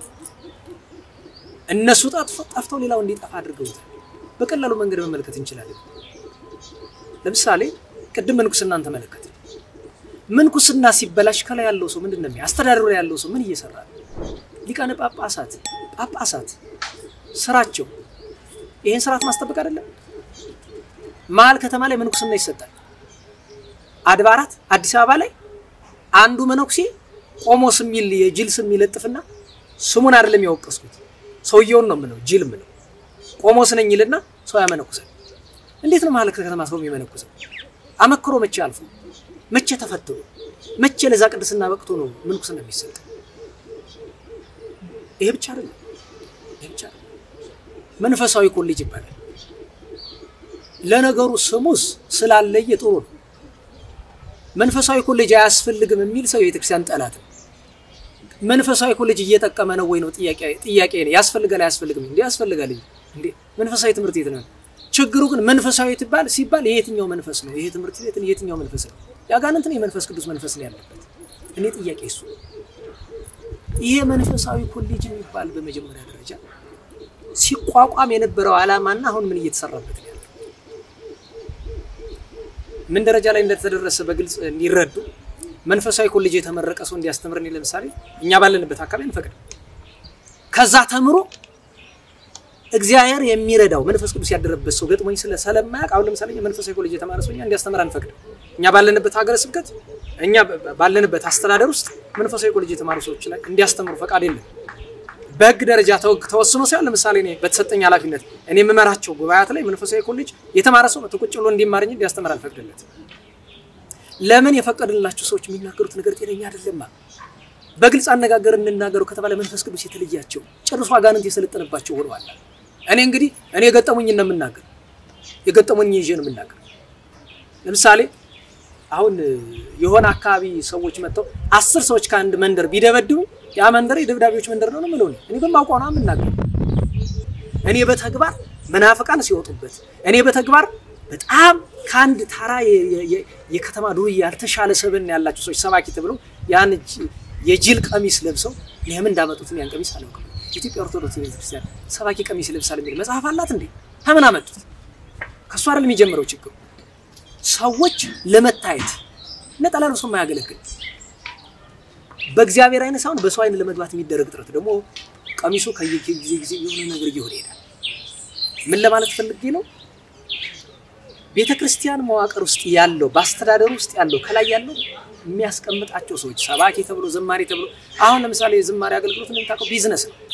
እነሱ ጠፍተው ሌላው እንዲጠፋ አድርገውታል። በቀላሉ መንገድ መመልከት እንችላለን። ለምሳሌ ቅድም ምንኩስናን ተመለከት። ምንኩስና ሲበላሽ ከላይ ያለው ሰው ምንድን ነው? አስተዳደሩ ላይ ያለው ሰው ምን እየሰራ ነው? ሊቃነ ጳጳሳት ጳጳሳት ስራቸው ይህን ስርዓት ማስጠበቅ አይደለም? መሀል ከተማ ላይ ምንኩስና ይሰጣል። አድባራት አዲስ አበባ ላይ አንዱ መነኩሴ ቆሞስ የሚል የጅል ስም ይለጥፍና ስሙን አይደለም ያወቀስኩት ሰውየውን ነው የምለው፣ ጅል የምለው ቆሞስ ነኝ ይልና ሰው ያመነኩሳል። እንዴት ነው መሀል ከተማ ሰው የሚመነኩሰው? አመክሮ መቼ አልፎ መቼ ተፈትኖ መቼ ለዛ ቅድስና በቅቶ ነው ምንኩስና የሚሰጥ? ይሄ ብቻ አይደለም። ይሄ ብቻ አይደለም። መንፈሳዊ ኮሌጅ ይባላል። ለነገሩ ስሙስ ስላለየ ጥሩ ነው። መንፈሳዊ ኮሌጅ አያስፈልግም የሚል ሰው የቤተክርስቲያን ጠላት ነው። መንፈሳዊ ኮሌጅ እየጠቀመ ነው ወይ ነው ጥያቄ ጥያቄ ነው። ያስፈልጋል አያስፈልግም? እንዴ ያስፈልጋል እንዴ መንፈሳዊ ትምህርት ቤት ነው። ችግሩ ግን መንፈሳዊ ትባል ሲባል የየትኛው መንፈስ ነው? ይሄ ትምህርት ቤት የየትኛው መንፈስ ነው? ያጋንንት ነው የመንፈስ ቅዱስ መንፈስ ነው ያለበት? እኔ ጥያቄ እሱ ይሄ መንፈሳዊ ኮሌጅ የሚባል በመጀመሪያ ደረጃ ሲቋቋም የነበረው ዓላማና አሁን ምን እየተሰራበት ነው ያለው ምን ደረጃ ላይ እንደተደረሰ በግልጽ እንዲረዱ መንፈሳዊ ኮሌጅ የተመረቀ ሰው እንዲያስተምረን ለምሳሌ እኛ ባለንበት አካባቢ እንፈቅድ ከዛ ተምሮ እግዚአብሔር የሚረዳው መንፈስ ቅዱስ ያደረበት ሰው ገጥሞኝ ስለ ስለማያውቅ አሁን ለምሳሌ መንፈሳዊ ኮሌጅ የተማረ ሰው እኛ እንዲያስተምር አንፈቅድም። እኛ ባለንበት ሀገረ ስብከት እኛ ባለንበት አስተዳደር ውስጥ መንፈሳዊ ኮሌጅ የተማሩ ሰዎች ላይ እንዲያስተምሩ ፈቃድ የለም። በሕግ ደረጃ ተወስኖ ሳይሆን ለምሳሌ እኔ በተሰጠኝ ኃላፊነት እኔ የምመራቸው ጉባኤያት ላይ መንፈሳዊ ኮሌጅ የተማረ ሰው መጥቶ ቁጭ ብሎ እንዲማር እንጂ እንዲያስተምር አልፈቅድለት። ለምን የፈቀድንላቸው ሰዎች የሚናገሩት ነገር ጤነኛ አይደለም። በግልጽ አነጋገር እንናገሩ ከተባለ መንፈስ ቅዱስ የተለያቸው ጨርሶ አጋንንት የሰለጠነባቸው ሆነዋል። እኔ እንግዲህ እኔ የገጠሙኝ ነው የምናገር የገጠሙኝ ይዤ ነው የምናገር። ለምሳሌ አሁን የሆነ አካባቢ ሰዎች መጥተው አስር ሰዎች ከአንድ መንደር ቢደበድቡ ያ መንደር የደብዳቤዎች መንደር ነው ነው የምለው እኔ በማውቀው ነው የምናገር። እኔ በተግባር መናፍቃን ሲወጡበት እኔ በተግባር በጣም ከአንድ ታራ የከተማ ዱርዬ ያልተሻለ ሰብን ያላቸው ሰዎች ሰባኪ ተብለው ያን የጅል ቀሚስ ለብሰው ለምን እንዳመጡት ያን ቀሚስ አላውቅም። ኢትዮጵያ ኦርቶዶክስ ቤተክርስቲያን ሰባኪ ቀሚስ ለብሳል የሚል መጽሐፍ አላት እንዴ? ከምን አመጡት? ከእሱ አይደል የሚጀምረው ችግሩ። ሰዎች ለመታየት ነጠላ ለብሶ የማያገለግል በእግዚአብሔር አይነት ሳይሆን በሰው አይን ለመግባት የሚደረግ ጥረት ደግሞ ቀሚሱ ከየጊዜ ጊዜ የሆነ ነገር እየሆነ ይሄዳል። ምን ለማለት ፈልጌ ነው? ቤተ ክርስቲያን መዋቅር ውስጥ ያለው በአስተዳደሩ ውስጥ ያለው ከላይ ያለው የሚያስቀምጣቸው ሰዎች ሰባኪ ተብሎ ዘማሪ ተብሎ አሁን ለምሳሌ የዝማሬ አገልግሎት እንደምታውቀው ቢዝነስ ነው።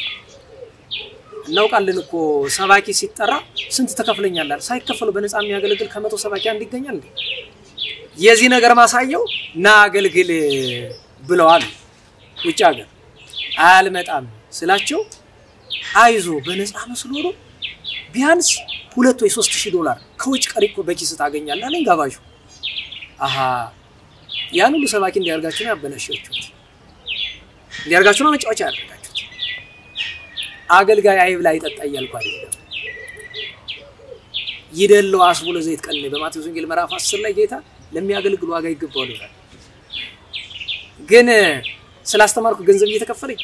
እናውቃለን እኮ ሰባኪ ሲጠራ ስንት ተከፍለኛላል ሳይከፈሉ በነፃ የሚያገለግል ከመቶ ሰባኪ አንድ ይገኛል እንዴ? የዚህ ነገር ማሳየው ና አገልግል ብለዋል። ውጭ ሀገር አልመጣም ስላቸው አይዞ በነፃ መስሎ ነው ቢያንስ ሁለት ወይ ሶስት ሺህ ዶላር ከውጭ ቀሪ እኮ በኪስ ታገኛለህ አለኝ ጋባዡ። አሀ ያን ሁሉ ሰባኪ እንዲያርጋችሁ ነው ያበላሻችሁት፣ እንዲያርጋችሁ ነው መጫወቻ ያደርጋችሁት። አገልጋይ አይብላ ይጠጣ እያልኩ አይደለም። ይደለው አስቡለ ዘይት ቀን በማቴዎስ ወንጌል ምዕራፍ 10 ላይ ጌታ ለሚያገለግሉ ዋጋ ይገባዋል ይላል። ግን ስላስተማርኩ ገንዘብ እየተከፈለኝ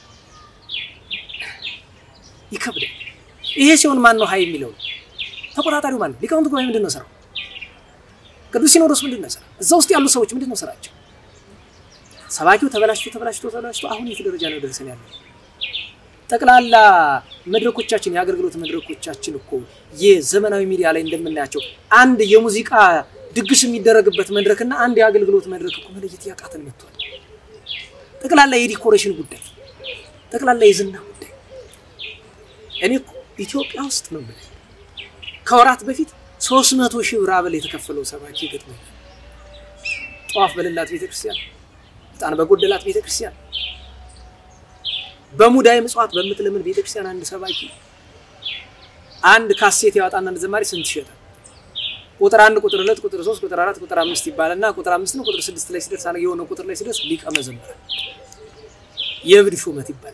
ይከብዳል። ይሄ ሲሆን ማን ነው ሀይ የሚለው? ተቆጣጣሪው ማን ነው? ሊቃውንት ጉባኤ ምንድን ነው ስራው? ቅዱስ ሲኖዶስ ምንድን ነው ስራ? እዛ ውስጥ ያሉ ሰዎች ምንድን ነው ስራቸው? ሰባኪው ተበላሽቶ ተበላሽቶ ተበላሽቶ አሁን የት ደረጃ ነው ደርሰን ያለ? ጠቅላላ መድረኮቻችን የአገልግሎት መድረኮቻችን እኮ የዘመናዊ ሚዲያ ላይ እንደምናያቸው አንድ የሙዚቃ ድግስ የሚደረግበት መድረክና አንድ የአገልግሎት መድረክ እኮ መለየት ያቃተን መጥቷል። ጠቅላላ የዲኮሬሽን ጉዳይ፣ ጠቅላላ የዝና ጉዳይ እኔ ኢትዮጵያ ውስጥ ነው የምልህ ከወራት በፊት ሶስት መቶ ሺህ ብር አበል የተከፈለው ሰባኪ ገጥሞኛል። ጧፍ በሌላት ቤተክርስቲያን፣ ዕጣን በጎደላት ቤተክርስቲያን፣ በሙዳየ ምጽዋት በምትለምን ቤተክርስቲያን አንድ ሰባኪ አንድ ካሴት ያወጣና አንድ ዘማሪ ስንት ይሸጣል? ቁጥር አንድ ቁጥር ሁለት ቁጥር ሶስት ቁጥር አራት ቁጥር አምስት ይባልና ቁጥር አምስት ነው ቁጥር ስድስት ላይ ሲደርስ የሆነ ቁጥር ላይ ሲደርስ ሊቀ መዘምራን የእብድ ሹመት ይባላል።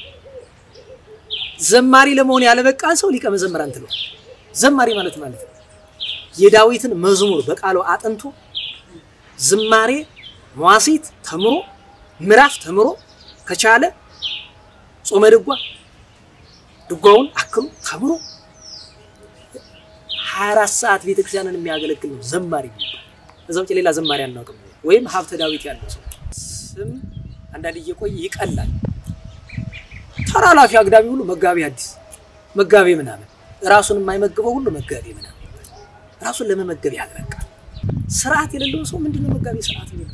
ዘማሪ ለመሆን ያለበቃን ሰው ሊቀ መዘምራን ትለዋል። ዘማሪ ማለት ማለት ነው የዳዊትን መዝሙር በቃሉ አጥንቶ ዝማሬ መዋሲት ተምሮ ምዕራፍ ተምሮ ከቻለ ጾመ ድጓ ድጓውን አክሎ ተምሮ 24 ሰዓት ቤተክርስቲያንን የሚያገለግል ነው ዘማሪ የሚባል። እዛ ውጭ ሌላ ዘማሪ አናውቅም። ወይም ሀብተ ዳዊት ያለው ሰው ስም አንዳንድ እየቆየ ይቀላል። ተራላፊ አግዳሚ ሁሉ መጋቢ አዲስ መጋቢ ምናምን ራሱን የማይመግበው ሁሉ መጋቢ ምናምን ራሱን ለመመገብ ያልበቃ ስርዓት የሌለው ሰው ምንድነው መጋቢ ስርዓት የሚሉት?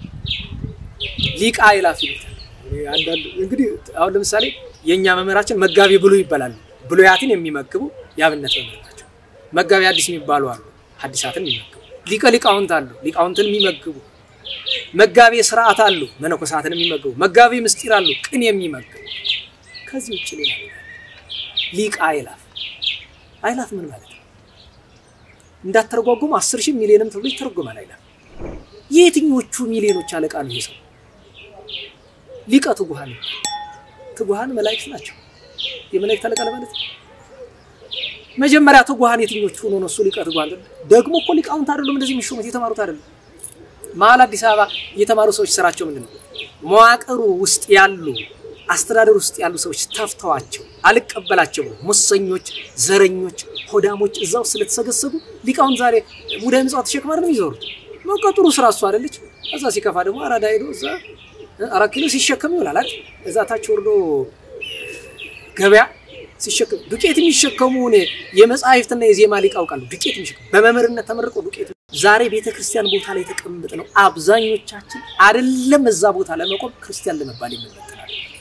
ሊቃ ይላፍ ይሉታል። አንዳንዱ እንግዲህ አሁን ለምሳሌ የእኛ መምህራችን መጋቢ ብሉይ ይባላሉ። ብሉያትን የሚመግቡ የአብነት መምህር ናቸው። መጋቢ አዲስ የሚባሉ አሉ፣ ሐዲሳትን የሚመግቡ ሊቀ ሊቃውንት አሉ፣ ሊቃውንትን የሚመግቡ መጋቢ ስርዓት አሉ፣ መነኮሳትን የሚመግቡ መጋቢ ምስጢር አሉ፣ ቅን የሚመግቡ ከዚህ ውጭ ሌላ ሊቃ አይላፍ አይላፍ ምን ማለት ነው? እንዳተረጓጉም አስር ሺህ ሚሊዮንም ተብሎ ይተረጎማል። አይላፍ የየትኞቹ ሚሊዮኖች አለቃ ነው ይሄ ሰው? ሊቀ ትጉሃን ትጉሃን መላእክት ናቸው። የመላእክት አለቃ ለማለት ነው። መጀመሪያ ትጉሃን የትኞቹ ሆኖ ነው እሱ ሊቀ ትጉሃን? ደግሞ እኮ ሊቃውንት አይደሉም እንደዚህ የሚሾሙት የተማሩት አይደሉም። መሀል አዲስ አበባ የተማሩ ሰዎች ስራቸው ምንድን ነው? መዋቅሩ ውስጥ ያሉ አስተዳደር ውስጥ ያሉ ሰዎች ተፍተዋቸው አልቀበላቸው ሙሰኞች፣ ዘረኞች፣ ሆዳሞች እዛው ስለተሰገሰጉ ሊቃውንት ዛሬ ሙዳየ ምጽዋት ተሸክማ አይደለም የሚዞሩት። በቃ ጥሩ ስራ እሱ አይደለች። እዛ ሲከፋ ደግሞ አራዳ ሄዶ እዛ አራት ኪሎ ሲሸከም ይውላል አይደል? እዛ ታች ወርዶ ገበያ ሲሸከም ዱቄት የሚሸከሙ የመጽሐፍትና የዜማ ሊቅ አውቃሉ። ዱቄት የሚሸከሙ በመምህርነት ተመርቆ ዱቄት ዛሬ ቤተ ክርስቲያን ቦታ ላይ ተቀምጥ ነው አብዛኞቻችን አይደለም እዛ ቦታ ለመቆም ክርስቲያን ለመባል የምንመጥናል።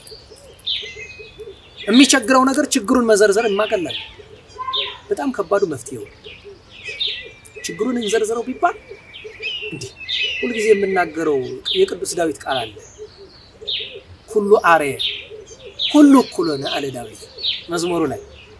የሚቸግረው ነገር ችግሩን መዘርዘር የማቀላል በጣም ከባዱ መፍትሄው ችግሩን እንዘርዝረው ቢባል እንዲህ ሁልጊዜ የምናገረው የቅዱስ ዳዊት ቃል አለ። ሁሉ አርየ ሁሉ እኩል ሆነ አለ ዳዊት መዝሙሩ ላይ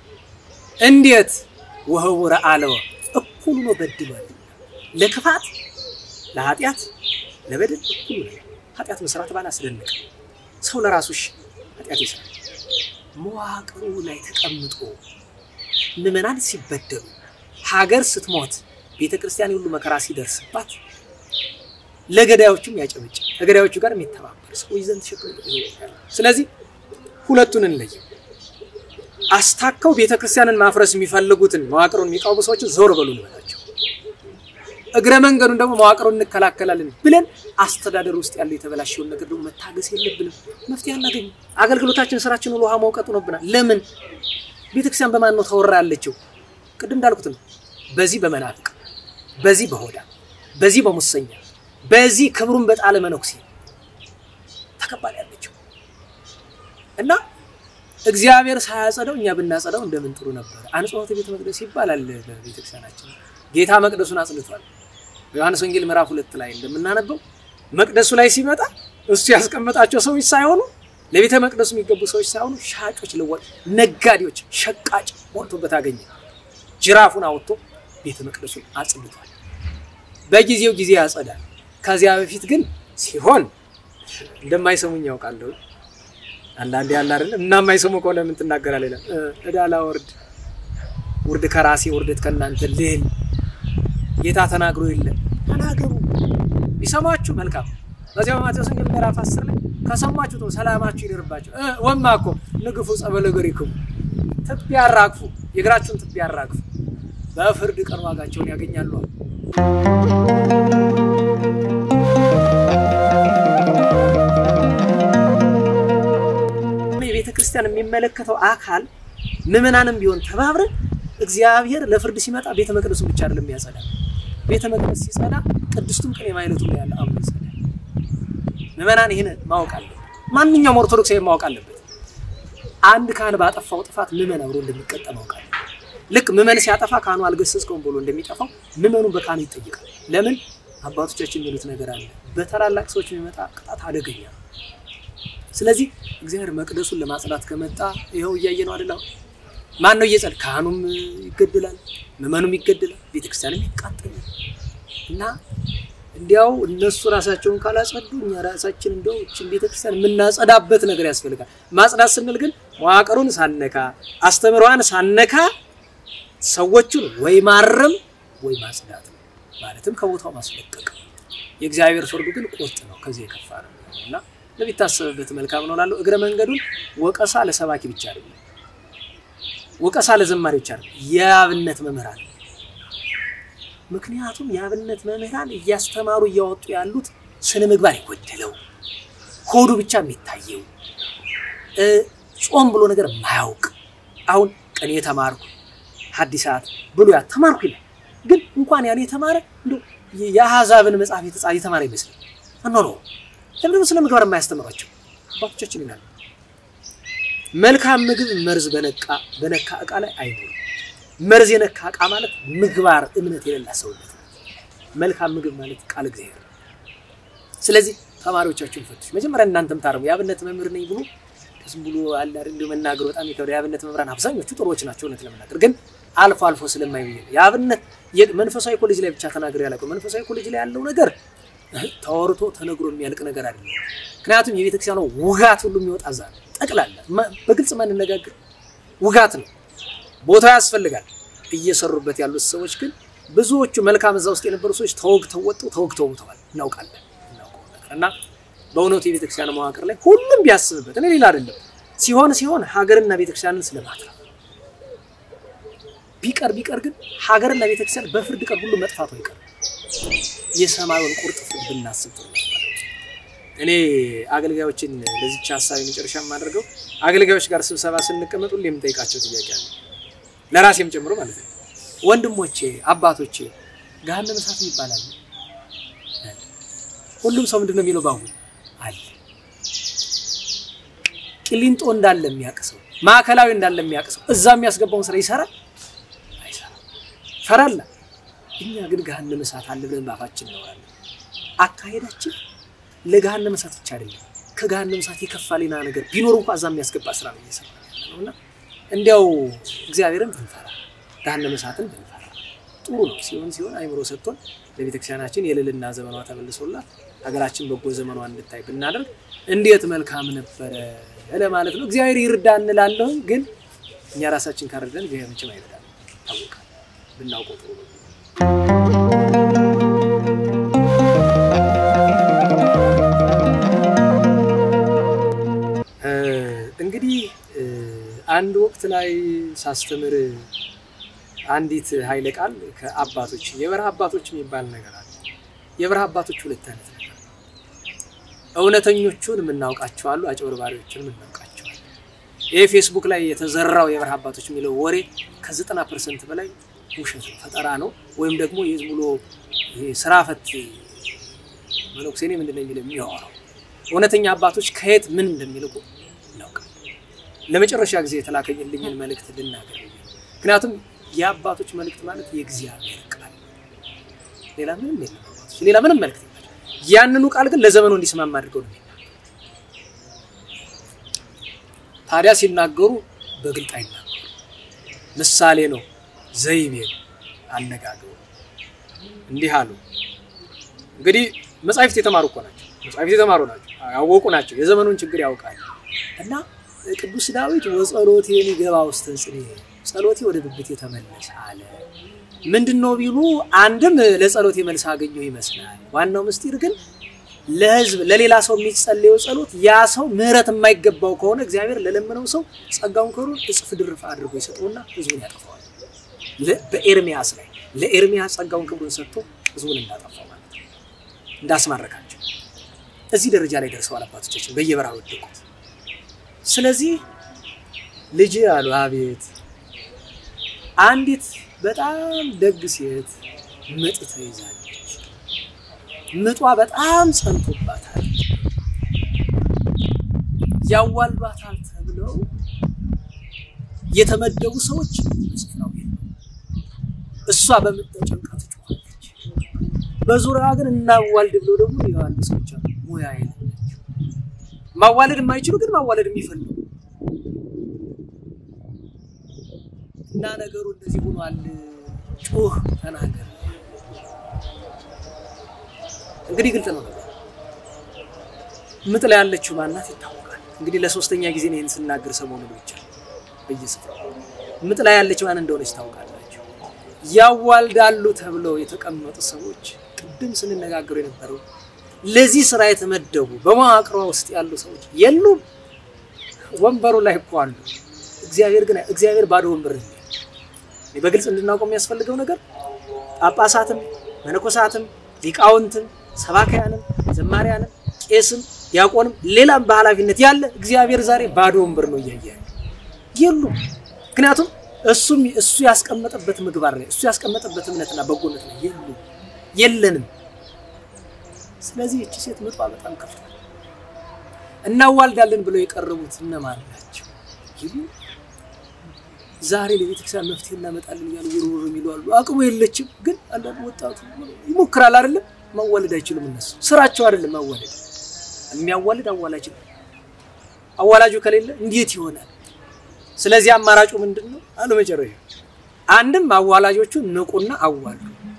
እንዴት ወህቡረ አለወ እኩል ሆኖ በድሏል። ለክፋት ለኃጢአት ለበደል እኩል ነው። ኃጢአት መስራት ባላስደነቀ ሰው ለራሱሽ ኃጢአት ይሰራል። መዋቅሩ ላይ ተቀምጦ ምዕመናን ሲበደሉ ሀገር ስትሞት ቤተ ክርስቲያን ሁሉ መከራ ሲደርስባት ለገዳዮቹም ያጨበጭ ከገዳዮቹ ጋር የሚተባበር ሰው ይዘን ተሸክሞ ስለዚህ ሁለቱን እንለይ። አስታከው ቤተ ክርስቲያንን ማፍረስ የሚፈልጉትን መዋቅሩን የሚቃወሙ ሰዎችን ዞር በሉ እንበላቸው። እግረ መንገዱን ደግሞ መዋቅሩን እንከላከላለን ብለን አስተዳደር ውስጥ ያለው የተበላሸውን ነገር ደግሞ መታገስ የለብንም። መፍትሄ አናገኝም። አገልግሎታችን፣ ስራችን ውሃ መውቀጥ ሆኖብናል። ለምን ቤተክርስቲያን በማን ነው ተወራ ያለችው? ቅድም እንዳልኩት ነው። በዚህ በመናፍቅ በዚህ በሆዳ በዚህ በሙሰኛ በዚህ ክብሩን በጣለ መነኩሴ ተከባል ያለችው እና እግዚአብሔር ሳያጸደው እኛ ብናጸዳው እንደምን ጥሩ ነበር። አንጽሖተ ቤተ መቅደስ ይባላል በቤተክርስቲያናችን። ጌታ መቅደሱን አጽድቷል። ዮሐንስ ወንጌል ምዕራፍ ሁለት ላይ እንደምናነበው መቅደሱ ላይ ሲመጣ እሱ ያስቀመጣቸው ሰዎች ሳይሆኑ ለቤተ መቅደሱ የሚገቡ ሰዎች ሳይሆኑ ሻጮች፣ ልወጥ ነጋዴዎች፣ ሸቃጭ ሞልቶበት አገኘ። ጅራፉን አወጥቶ ቤተ መቅደሱን አጽድቷል። በጊዜው ጊዜ ያጸዳል። ከዚያ በፊት ግን ሲሆን እንደማይሰሙኝ ያውቃለሁ። አንዳንዴ ያለ አይደለም እና የማይሰሙ ከሆነ ምን ትናገራለህ? ይላል እዳ ላወርድ ውርድ ከራሴ ውርደት ከእናንተ ልል ጌታ ተናግሮ የለም ተናገሩ። ቢሰማችሁ መልካም። በዚያ በማቴዎስ ወንጌል ምዕራፍ አስር ላይ ከሰማችሁ ተው ሰላማችሁ ይደርባቸው። ወማ እኮ ንግፉ ጸበለ እገሪክሙ ትቢያ አራግፉ፣ የእግራችሁን ትቢያ አራግፉ፣ በፍርድ ቀን ዋጋቸውን ያገኛሉ። የቤተ ክርስቲያን የሚመለከተው አካል ምዕመናንም ቢሆን ተባብረን እግዚአብሔር ለፍርድ ሲመጣ ቤተ መቅደሱን ብቻ አይደለም ያጸዳል። ቤተ መቅደስ ሲጸዳ ቅድስቱም ቅኔ ማይነቱ ላይ ያለ አምሮ ይጸዳል። ምዕመናን ይህን ማወቅ አለበት። ማንኛውም ኦርቶዶክሳዊ ማወቅ አለበት። አንድ ካህን ባጠፋው ጥፋት ምዕመን አብሮ እንደሚቀጣ ማወቅ አለበት። ልክ ምዕመን ሲያጠፋ ካህኑ አልገሰጽከውም ብሎ እንደሚጠፋው ምዕመኑ በካህኑ ይጠይቃል። ለምን? አባቶቻችን የሚሉት ነገር አለ። በታላላቅ ሰዎች የሚመጣ ቅጣት አደገኛ ነው። ስለዚህ እግዚአብሔር መቅደሱን ለማጽዳት ከመጣ ይኸው እያየ ነው አይደል? ማን ነው እየጸድ? ካህኑም ይገድላል፣ ምዕመኑም ይገድላል፣ ቤተክርስቲያንም ይቃጠላል። እና እንዲያው እነሱ ራሳቸውን ካላጸዱ እኛ ራሳችን እንደው እችን ቤተክርስቲያን የምናጸዳበት ነገር ያስፈልጋል። ማጽዳት ስንል ግን መዋቅሩን ሳነካ አስተምሯን ሳነካ ሰዎቹን ወይ ማረም ወይ ማጽዳት ነው። ማለትም ከቦታው ማስለቀቅ። የእግዚአብሔር ፍርዱ ግን ቁርጥ ነው፣ ከዚህ የከፋ ነው እና ለሚታሰብበት መልካም ነው ላለው እግረ መንገዱን ወቀሳ ለሰባኪ ብቻ አይደለም፣ ወቀሳ ለዘማሪ ብቻ አይደለም፣ የአብነት መምህራን ምክንያቱም የአብነት መምህራን እያስተማሩ እያወጡ ያሉት ስነ ምግባር የጎደለው ሆዱ ብቻ የሚታየው ጾም ብሎ ነገር ማያውቅ አሁን ቅኔ ተማርኩ ሐዲሳት ብሉያት ተማርኩ ይላል። ግን እንኳን ያን የተማረ እንደው የአሕዛብን መጽሐፍ የተማረ ይመስላል። እኖ ነው ለምንድነው ስለ ምግባር የማያስተምሯቸው አባቶቻችን ይላሉ። መልካም ምግብ መርዝ በነቃ በነካ እቃ ላይ አይኖርም። መርዝ የነካ እቃ ማለት ምግባር እምነት የሌላ ሰውነት ነው። መልካም ምግብ ማለት ቃል እግዚአብሔር ነው። ስለዚህ ተማሪዎቻችሁን ፈትሹ። መጀመሪያ እናንተም ታረሙ። የአብነት መምህር ነኝ ብሎ ዝም ብሎ አለ አይደል መናገር በጣም ይከብዳል። የአብነት መምህራን አብዛኞቹ ጥሩዎች ናቸው እውነት ለመናገር ግን አልፎ አልፎ ስለማይብዬ የአብነት መንፈሳዊ ኮሌጅ ላይ ብቻ ተናግሬ ያላቀው መንፈሳዊ ኮሌጅ ላይ ያለው ነገር ተወርቶ ተነግሮ የሚያልቅ ነገር አይደለም። ምክንያቱም የቤተክርስቲያኗ ውጋት ሁሉ የሚወጣ እዛ ነው። ጠቅላላ በግልጽ ማንነጋገር ውጋት ነው። ቦታ ያስፈልጋል። እየሰሩበት ያሉት ሰዎች ግን ብዙዎቹ መልካም እዛ ውስጥ የነበሩ ሰዎች ተወግተው ወጡ፣ ተወግተው ሙተዋል። እናውቃለን እናውቀው ነገር እና በእውነቱ የቤተክርስቲያን መዋቅር ላይ ሁሉም ቢያስብበት እኔ ሌላ አይደለም ሲሆን ሲሆን ሀገርና ቤተክርስቲያንን ስለማትረፍ ቢቀር ቢቀር ግን ሀገርና ቤተክርስቲያን በፍርድ ቀን ሁሉ መጥፋቱ አይቀርም። የሰማዩን ቁርጥ ፍርድ ብናስብ ጥሩ ነበር። እኔ አገልጋዮችን ለዚች ሀሳብ የመጨረሻ የማደርገው አገልጋዮች ጋር ስብሰባ ስንቀመጥ ሁሌ የምጠይቃቸው ጥያቄ አለ፣ ለራሴም ጨምሮ ማለት ነው። ወንድሞቼ፣ አባቶቼ ገሃነመ እሳት ይባላል። ሁሉም ሰው ምንድን ነው የሚለው? ባሁን አለ ቂሊንጦ እንዳለ የሚያቅሰው ማዕከላዊ እንዳለ የሚያቅሰው እዛ የሚያስገባውን ስራ ይሰራል አይሰራም? ፈራላ እኛ ግን ገሃነመ እሳት አለ ብለን ባፋችን እናወራለን። አካሄዳችን ለገሃነመ እሳት ብቻ አይደለም፣ ከገሃነመ እሳት የከፋ ሌላ ነገር ቢኖር እንኳ እዛ የሚያስገባ ስራ ነው እየሰራ ያለው እና እንዲያው እግዚአብሔርን ብንፈራ ገሃነመ እሳትን ብንፈራ ጥሩ ነው። ሲሆን ሲሆን አይምሮ ሰጥቶን ለቤተክርስቲያናችን የልልና ዘመኗ ተመልሶላት ሀገራችን በጎ ዘመኗ እንድታይ ብናደርግ እንዴት መልካም ነበረ ለማለት ነው። እግዚአብሔር ይርዳ እንላለሁ፣ ግን እኛ ራሳችን ካረዳን እግዚአብሔር መቼም አይረዳም። ታወቃል። ብናውቀው ጥሩ ነው። እንግዲህ አንድ ወቅት ላይ ሳስተምር አንዲት ኃይለ ቃል ከአባቶች የበረሃ አባቶች የሚባል ነገር አለ። የበረሃ አባቶች ሁለት አይነት ነገር እውነተኞቹን የምናውቃቸው አሉ፣ አጭበርባሪዎችን የምናውቃቸው አሉ። ይህ ፌስቡክ ላይ የተዘራው የበረሃ አባቶች የሚለው ወሬ ከዘጠና ፐርሰንት በላይ ውሸት ነው፣ ፈጠራ ነው። ወይም ደግሞ የዝም ብሎ ስራ ፈት መነኩሴ እኔ ምንድን ነው የሚለው የሚያወራው። እውነተኛ አባቶች ከየት ምን እንደሚልቁ እናውቃል። ለመጨረሻ ጊዜ የተላከልኝን መልእክት ልናገር። ምክንያቱም የአባቶች መልእክት ማለት የእግዚአብሔር ቃል ሌላ ምንም የለም። አባቶች ሌላ ምንም መልእክት የላቸው። ያንኑ ቃል ግን ለዘመኑ እንዲስማማ አድርገው ነው ታዲያ ሲናገሩ በግልጥ አይናገሩ። ምሳሌ ነው፣ ዘይቤ ነው አነጋገሩ። እንዲህ አሉ። እንግዲህ መጻሕፍት የተማሩ እኮ ናቸው። መጻሕፍት የተማሩ ናቸው፣ ያወቁ ናቸው፣ የዘመኑን ችግር ያውቃሉ። እና ቅዱስ ዳዊት ወጸሎቴን ይገባ ውስተ ጽንዕ ጸሎቴ ወደ ብብቴ ተመለሰ አለ። ምንድን ነው ቢሉ አንድም ለጸሎቴ መልስ አገኘው ይመስላል። ዋናው ምስጢር ግን ለሕዝብ ለሌላ ሰው የሚጸለየው ጸሎት ያ ሰው ምሕረት የማይገባው ከሆነ እግዚአብሔር ለለመነው ሰው ጸጋውን ክብሩን እጽፍ ድርፍ አድርጎ ይሰጠውና ሕዝቡን ያጠፋዋል። በኤርሚያስ ላይ ለኤርሚያስ ጸጋውን ክብሩን ሰጥቶ ሕዝቡን እንዳጠፋው ማለት ነው፣ እንዳስማረካቸው እዚህ ደረጃ ላይ ደርሰዋል አባቶቻችን በየበረሃ ወደቁት። ስለዚህ ልጅ አሉ አቤት አንዲት በጣም ደግ ሴት ምጥ ተይዛለች። ምጧ በጣም ጸንቶባታል። ያዋልባታል ተብለው የተመደቡ ሰዎች በስፍራው የሉም። እሷ በምጥ ተጨንቃ ትጮኻለች። በዙሪያዋ ግን እናዋልድ ብለው ደግሞ የዋሉ ሰዎች አሉ። ሙያ የሌላቸው ማዋለድ የማይችሉ ግን ማዋለድ የሚፈልጉ እና ነገሩ እንደዚህ ሆኗል። ጩህ ተናገር። እንግዲህ ግልጽ ነው ነገር ምጥ ላይ ያለችው ማናት ይታወቃል። እንግዲህ ለሶስተኛ ጊዜ ነው ይህን ስናገር ሰሞኑን ብቻ በየስፍራው ምጥ ላይ ያለችው ማን እንደሆነች ታውቃላችሁ። ያዋልዳሉ ተብለው የተቀመጡ ሰዎች ቅድም ስንነጋገሩ የነበረው ለዚህ ስራ የተመደቡ በመዋቅሯ ውስጥ ያሉ ሰዎች የሉም። ወንበሩ ላይ እኮ አሉ። እግዚአብሔር ግን እግዚአብሔር ባዶ ወንበር ነው። በግልጽ እንድናውቀው የሚያስፈልገው ነገር ጳጳሳትም፣ መነኮሳትም፣ ሊቃውንትም፣ ሰባካያንም፣ ዘማሪያንም፣ ቄስም፣ ዲያቆንም ሌላም በኃላፊነት ያለ እግዚአብሔር ዛሬ ባዶ ወንበር ነው እያየ የሉም። ምክንያቱም እሱም እሱ ያስቀመጠበት ምግባር ነው፣ እሱ ያስቀመጠበት እምነትና በጎነት ነው። የሉ የለንም። ስለዚህ እቺ ሴት ምጧ በጣም ከፍቷል። እናዋልዳለን ብለው የቀረቡት እነማን ናቸው ይሉ ዛሬ ለቤተክርስቲያን መፍትሄ እናመጣለን እያሉ ውርውር የሚሉ አሉ። አቅሙ የለችም። ግን አንዳንድ ወጣቱ ይሞክራል አይደለም። ማዋለድ አይችሉም። እነሱ ስራቸው አይደለም ማዋለድ። የሚያዋልድ አዋላጅ ነው። አዋላጁ ከሌለ እንዴት ይሆናል? ስለዚህ አማራጩ ምንድን ነው አሉ መጨረሻ አንድም አዋላጆቹ ንቁና አዋሉ፣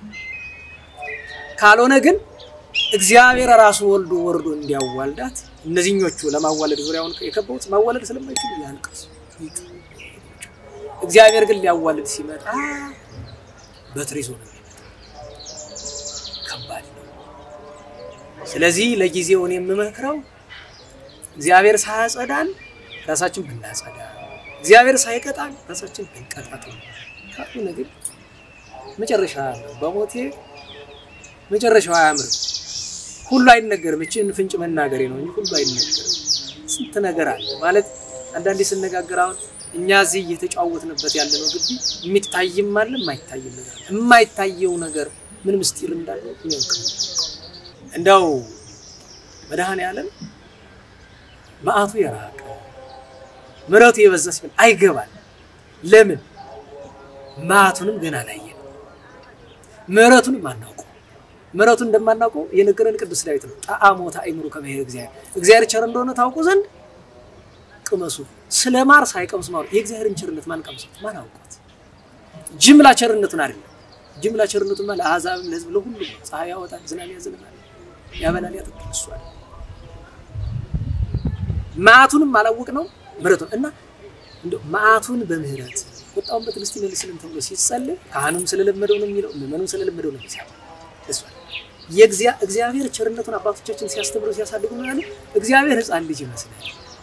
ካልሆነ ግን እግዚአብሔር ራሱ ወልዶ ወርዶ እንዲያዋልዳት እነዚህኞቹ ለማዋለድ ዙሪያውን የከበቡት ማዋለድ ስለማይችሉ ያልቀሱ እግዚአብሔር ግን ሊያዋልድ ሲመጣ በትር ይዞ ነው የሚመጣ። ከባድ ነው። ስለዚህ ለጊዜው እኔ የምመክረው እግዚአብሔር ሳያጸዳን ራሳችን ብናጸዳ፣ እግዚአብሔር ሳይቀጣን ራሳችን ብንቀጣት ነው። ካልሆነ ግን መጨረሻ ነው። በሞቴ መጨረሻው አያምርም። ሁሉ አይነገርም። እችን ፍንጭ መናገሬ ነው እንጂ ሁሉ አይነገርም። ስንት ነገር አለ ማለት አንዳንዴ ስነጋገር አሁን እኛ እዚህ እየተጫወትንበት ያለነው ግቢ የሚታይም አለ የማይታይም ነገር አለ። የማይታየው ነገር ምን ምስጢር እንዳለው የሚያውቅ እንደው መድኃኔዓለም መዓቱ የራቀ ምሕረቱ የበዛ ሲሆን አይገባል። ለምን መዓቱንም ገና አላየን፣ ምሕረቱንም አናውቀው። ምሕረቱን እንደማናውቀው የነገረን ቅዱስ ዳዊት ነው። ጣዕሞተ አእምሮ ከመ እግዚአብሔር እግዚአብሔር ቸር እንደሆነ ታውቁ ዘንድ ቅመሱ። ስለ ማር ሳይቀምሱ ማር የእግዚአብሔርን ቸርነት ማን ቀምሰው ማን አውቋት? ጅምላ ቸርነቱን አይደለም። ጅምላ ቸርነቱን ማለት ለአሕዛብም ለሕዝብ ለሁሉም ነው። ፀሐይ ያወጣል፣ ዝናብ ያዘንባል፣ ያበላል፣ ያጠጣል። እሱ አለ መዓቱንም አላወቅ ነው ምሕረቱን እና እንደው መዓቱን በምህረት ቁጣውን በትዕግስት ይመልስልን ተብሎ ሲጸልይ ካህኑም ስለለመደው ነው የሚለው ምዕመኑም ስለለመደው ነው የሚለው እሱ የእግዚአብሔር ቸርነቱን አባቶቻችን ሲያስተምሩ ሲያሳድጉ ነው ያለ እግዚአብሔር ሕፃን ልጅ ይመስላል።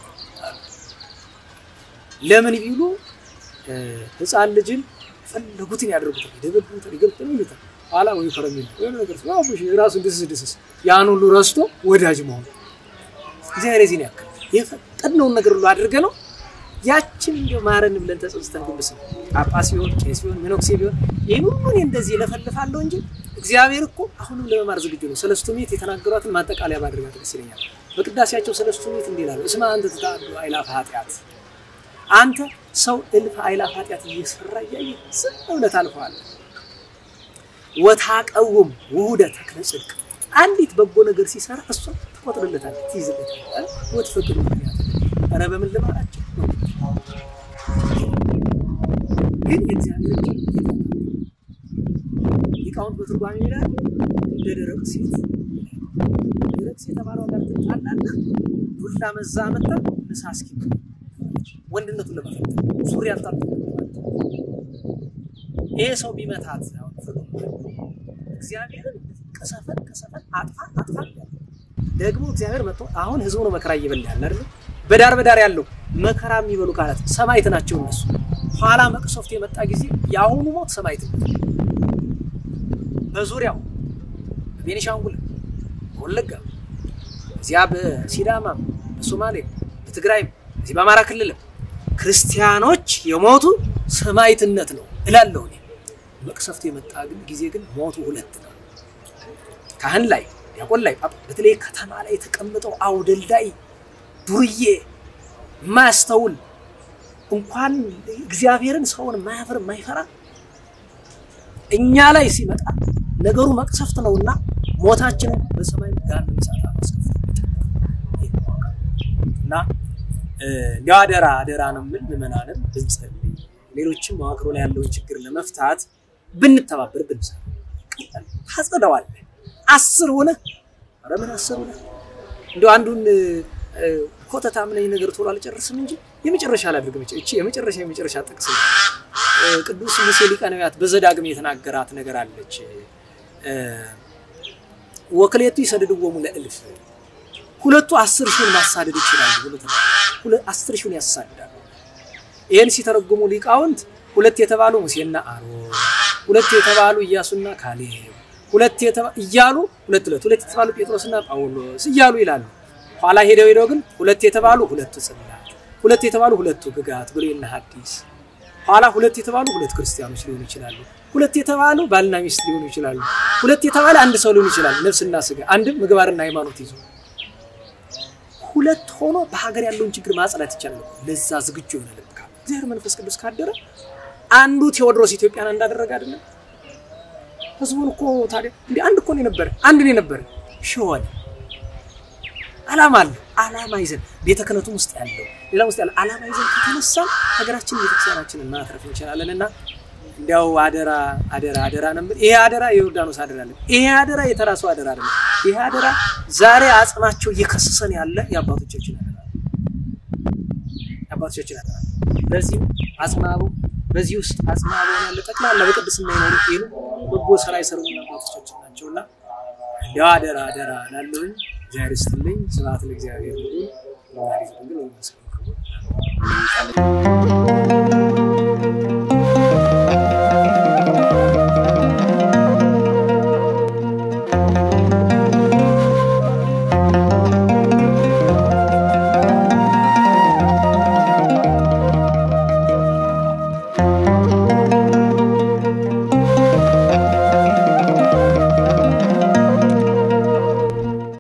ለምን ቢሉ ሕፃን ልጅን ፈለጉትን ያደርጉታል፣ ይደበድቡታል፣ ይገሉታል፣ ይሉታል። ኋላ ወይ ከረሚል ወይ ነገር ራሱ ድስስ ድስስ ያን ሁሉ ረስቶ ወዳጅ መሆኑ እግዚአብሔር የዚህን ያክል የፈቀድነውን ነገር ሁሉ አድርገ ነው ያችን እንዲያው ማረን ብለን ተጸጽተን ግብስ ነው ጳጳስ ቢሆን ቄስ ቢሆን መነኩሴ ቢሆን ይህን ሁሉ እኔ እንደዚህ ለፈልፋለሁ እንጂ እግዚአብሔር እኮ አሁንም ለመማር ዝግጁ ነው። ሰለስቱ ምዕት የተናገሯትን ማጠቃለያ ባድርጋት ደስ ይለኛል። በቅዳሴያቸው ሰለስቱ ምዕት እንዲህ ይላሉ፣ እስመ አንተ ትተአዱ አእላፈ ኃጢአት፣ አንተ ሰው እልፍ አእላፍ ኃጢአት እየሰራ እያየ ዝም ብለህ ታልፈዋለህ። ወታቀውም ውሁደ ተክለ ጽድቅ፣ አንዲት በጎ ነገር ሲሰራ እሷ ትቆጥርለታለህ፣ ትይዝለታለህ። ወትፈቅዱ ምክንያት ኧረ በምን ልማራቸው ግን የእግዚአብሔር ሊቃውንት በትርጓሜ ይላል እንደ ደረቅ ሴት ደረቅ ሴት የተባለው ጋር ትጣላና ዱላ መዛ መጣ ምሳ እስኪ ወንድነቱን ለመፈተን ሱሪ አልጣል ይሄ ሰው ቢመታት እግዚአብሔርን ቀሰፈን ቀሰፈን አጥፋ አጥፋ ደግሞ እግዚአብሔር መጥቶ አሁን ህዝቡ ነው መከራ እየበላ ያለ አይደል? በዳር በዳር ያለው መከራ የሚበሉ ካህናት ሰማዕት ናቸው እነሱ። ኋላ መቅሰፍት የመጣ ጊዜ የአሁኑ ሞት ሰማዕት ነው። በዙሪያው በቤኒሻንጉል፣ በወለጋ፣ እዚያ በሲዳማ፣ በሶማሌ፣ በትግራይም እዚህ በአማራ ክልልም ክርስቲያኖች የሞቱ ሰማዕትነት ነው እላለሁ እኔ። መቅሰፍት የመጣ ግን ጊዜ ግን ሞቱ ሁለት ነው። ካህን ላይ ዲያቆን ላይ በተለይ ከተማ ላይ የተቀመጠው አውደልዳይ ዱርዬ ማያስተውል እንኳን እግዚአብሔርን ሰውን ማያፍር ማይፈራ እኛ ላይ ሲመጣ ነገሩ መቅሰፍት ነውና ሞታችንን በሰማይ ጋር ምሳታ ማስከፍት እና እንዲያው አደራ አደራ ነው የምል ምዕመናንም ብንጸልይ ሌሎችም መዋቅሮ ላይ ያለውን ችግር ለመፍታት ብንተባበር ብንሰራ ታጸደዋለህ። አስር ሆነ ኧረ ምን አስር ሆነ እንዲ አንዱን ኮተታ ምን ነገር ቶሎ አልጨርስም እንጂ የመጨረሻ ላድርግ። እቺ የመጨረሻ የመጨረሻ ጥቅስ ቅዱስ ሙሴ ሊቀ ነቢያት በዘዳግም የተናገራት ነገር አለች። ወክሌቱ ይሰድድዎሙ ለእልፍ ሁለቱ አስር ሺውን ማሳደድ ይችላሉ ብሎ ተናግሯል። አስር ሺውን ያሳድዳሉ። ይህን ሲተረጉሙ ሊቃውንት ሁለት የተባሉ ሙሴና አሮን፣ ሁለት የተባሉ ኢያሱና ካሌብ፣ ሁለት እያሉ ሁለት ሁለት ሁለት የተባሉ ጴጥሮስና ጳውሎስ እያሉ ይላሉ። ኋላ ሄደው ሄደው ግን ሁለት የተባሉ ሁለቱ ጽላት፣ ሁለት የተባሉ ሁለቱ ግጋት ብሉይና ሐዲስ ኋላ ሁለት የተባሉ ሁለት ክርስቲያኖች ሊሆኑ ይችላሉ። ሁለት የተባሉ ባልና ሚስት ሊሆኑ ይችላሉ። ሁለት የተባለ አንድ ሰው ሊሆኑ ይችላል። ነፍስና ስጋ አንድም ምግባርና ሃይማኖት ይዞ ሁለት ሆኖ በሀገር ያለውን ችግር ማጽዳት ይቻላል። ለዛ ዝግጁ የሆነ ልብ ካለ እግዚአብሔር መንፈስ ቅዱስ ካደረ አንዱ ቴዎድሮስ ኢትዮጵያን እንዳደረገ አይደለም። ህዝቡን እኮ ታዲያ እንደ አንድ እኮ ነው የነበረ አንድ ነው የነበረ ሸሆነ አላማ አለ። አላማ ይዘን ቤተ ክህነቱም ውስጥ ያለው ሌላ ውስጥ ያለው አላማ ይዘን ከተነሳ ሀገራችን ቤተክርስቲያናችንን ማትረፍ እንችላለን። እና እንዲያው አደራ አደራ አደራ ነበር። ይሄ አደራ የዮርዳኖስ አደራ አለ። ይሄ አደራ የተራሱ አደራ አለ። ይሄ አደራ ዛሬ አጽናቸው እየከሰሰን ያለ የአባቶቻችን አደራ የአባቶቻችን አደራ። በዚህ አጽናቡ በዚህ ውስጥ አጽናቡ ያለ ጠቅላላ በቅድስና ይኖሩ ይሉ በጎ ስራ የሰሩና አባቶቻችን ናቸውና እንዲያው አደራ አደራ ላለሁኝ እግዚአብሔር ይስጥልኝ። ስብሐት ለእግዚአብሔር ይሁን። ወላዲቱ ድንግል ወለመስቀሉ ክቡር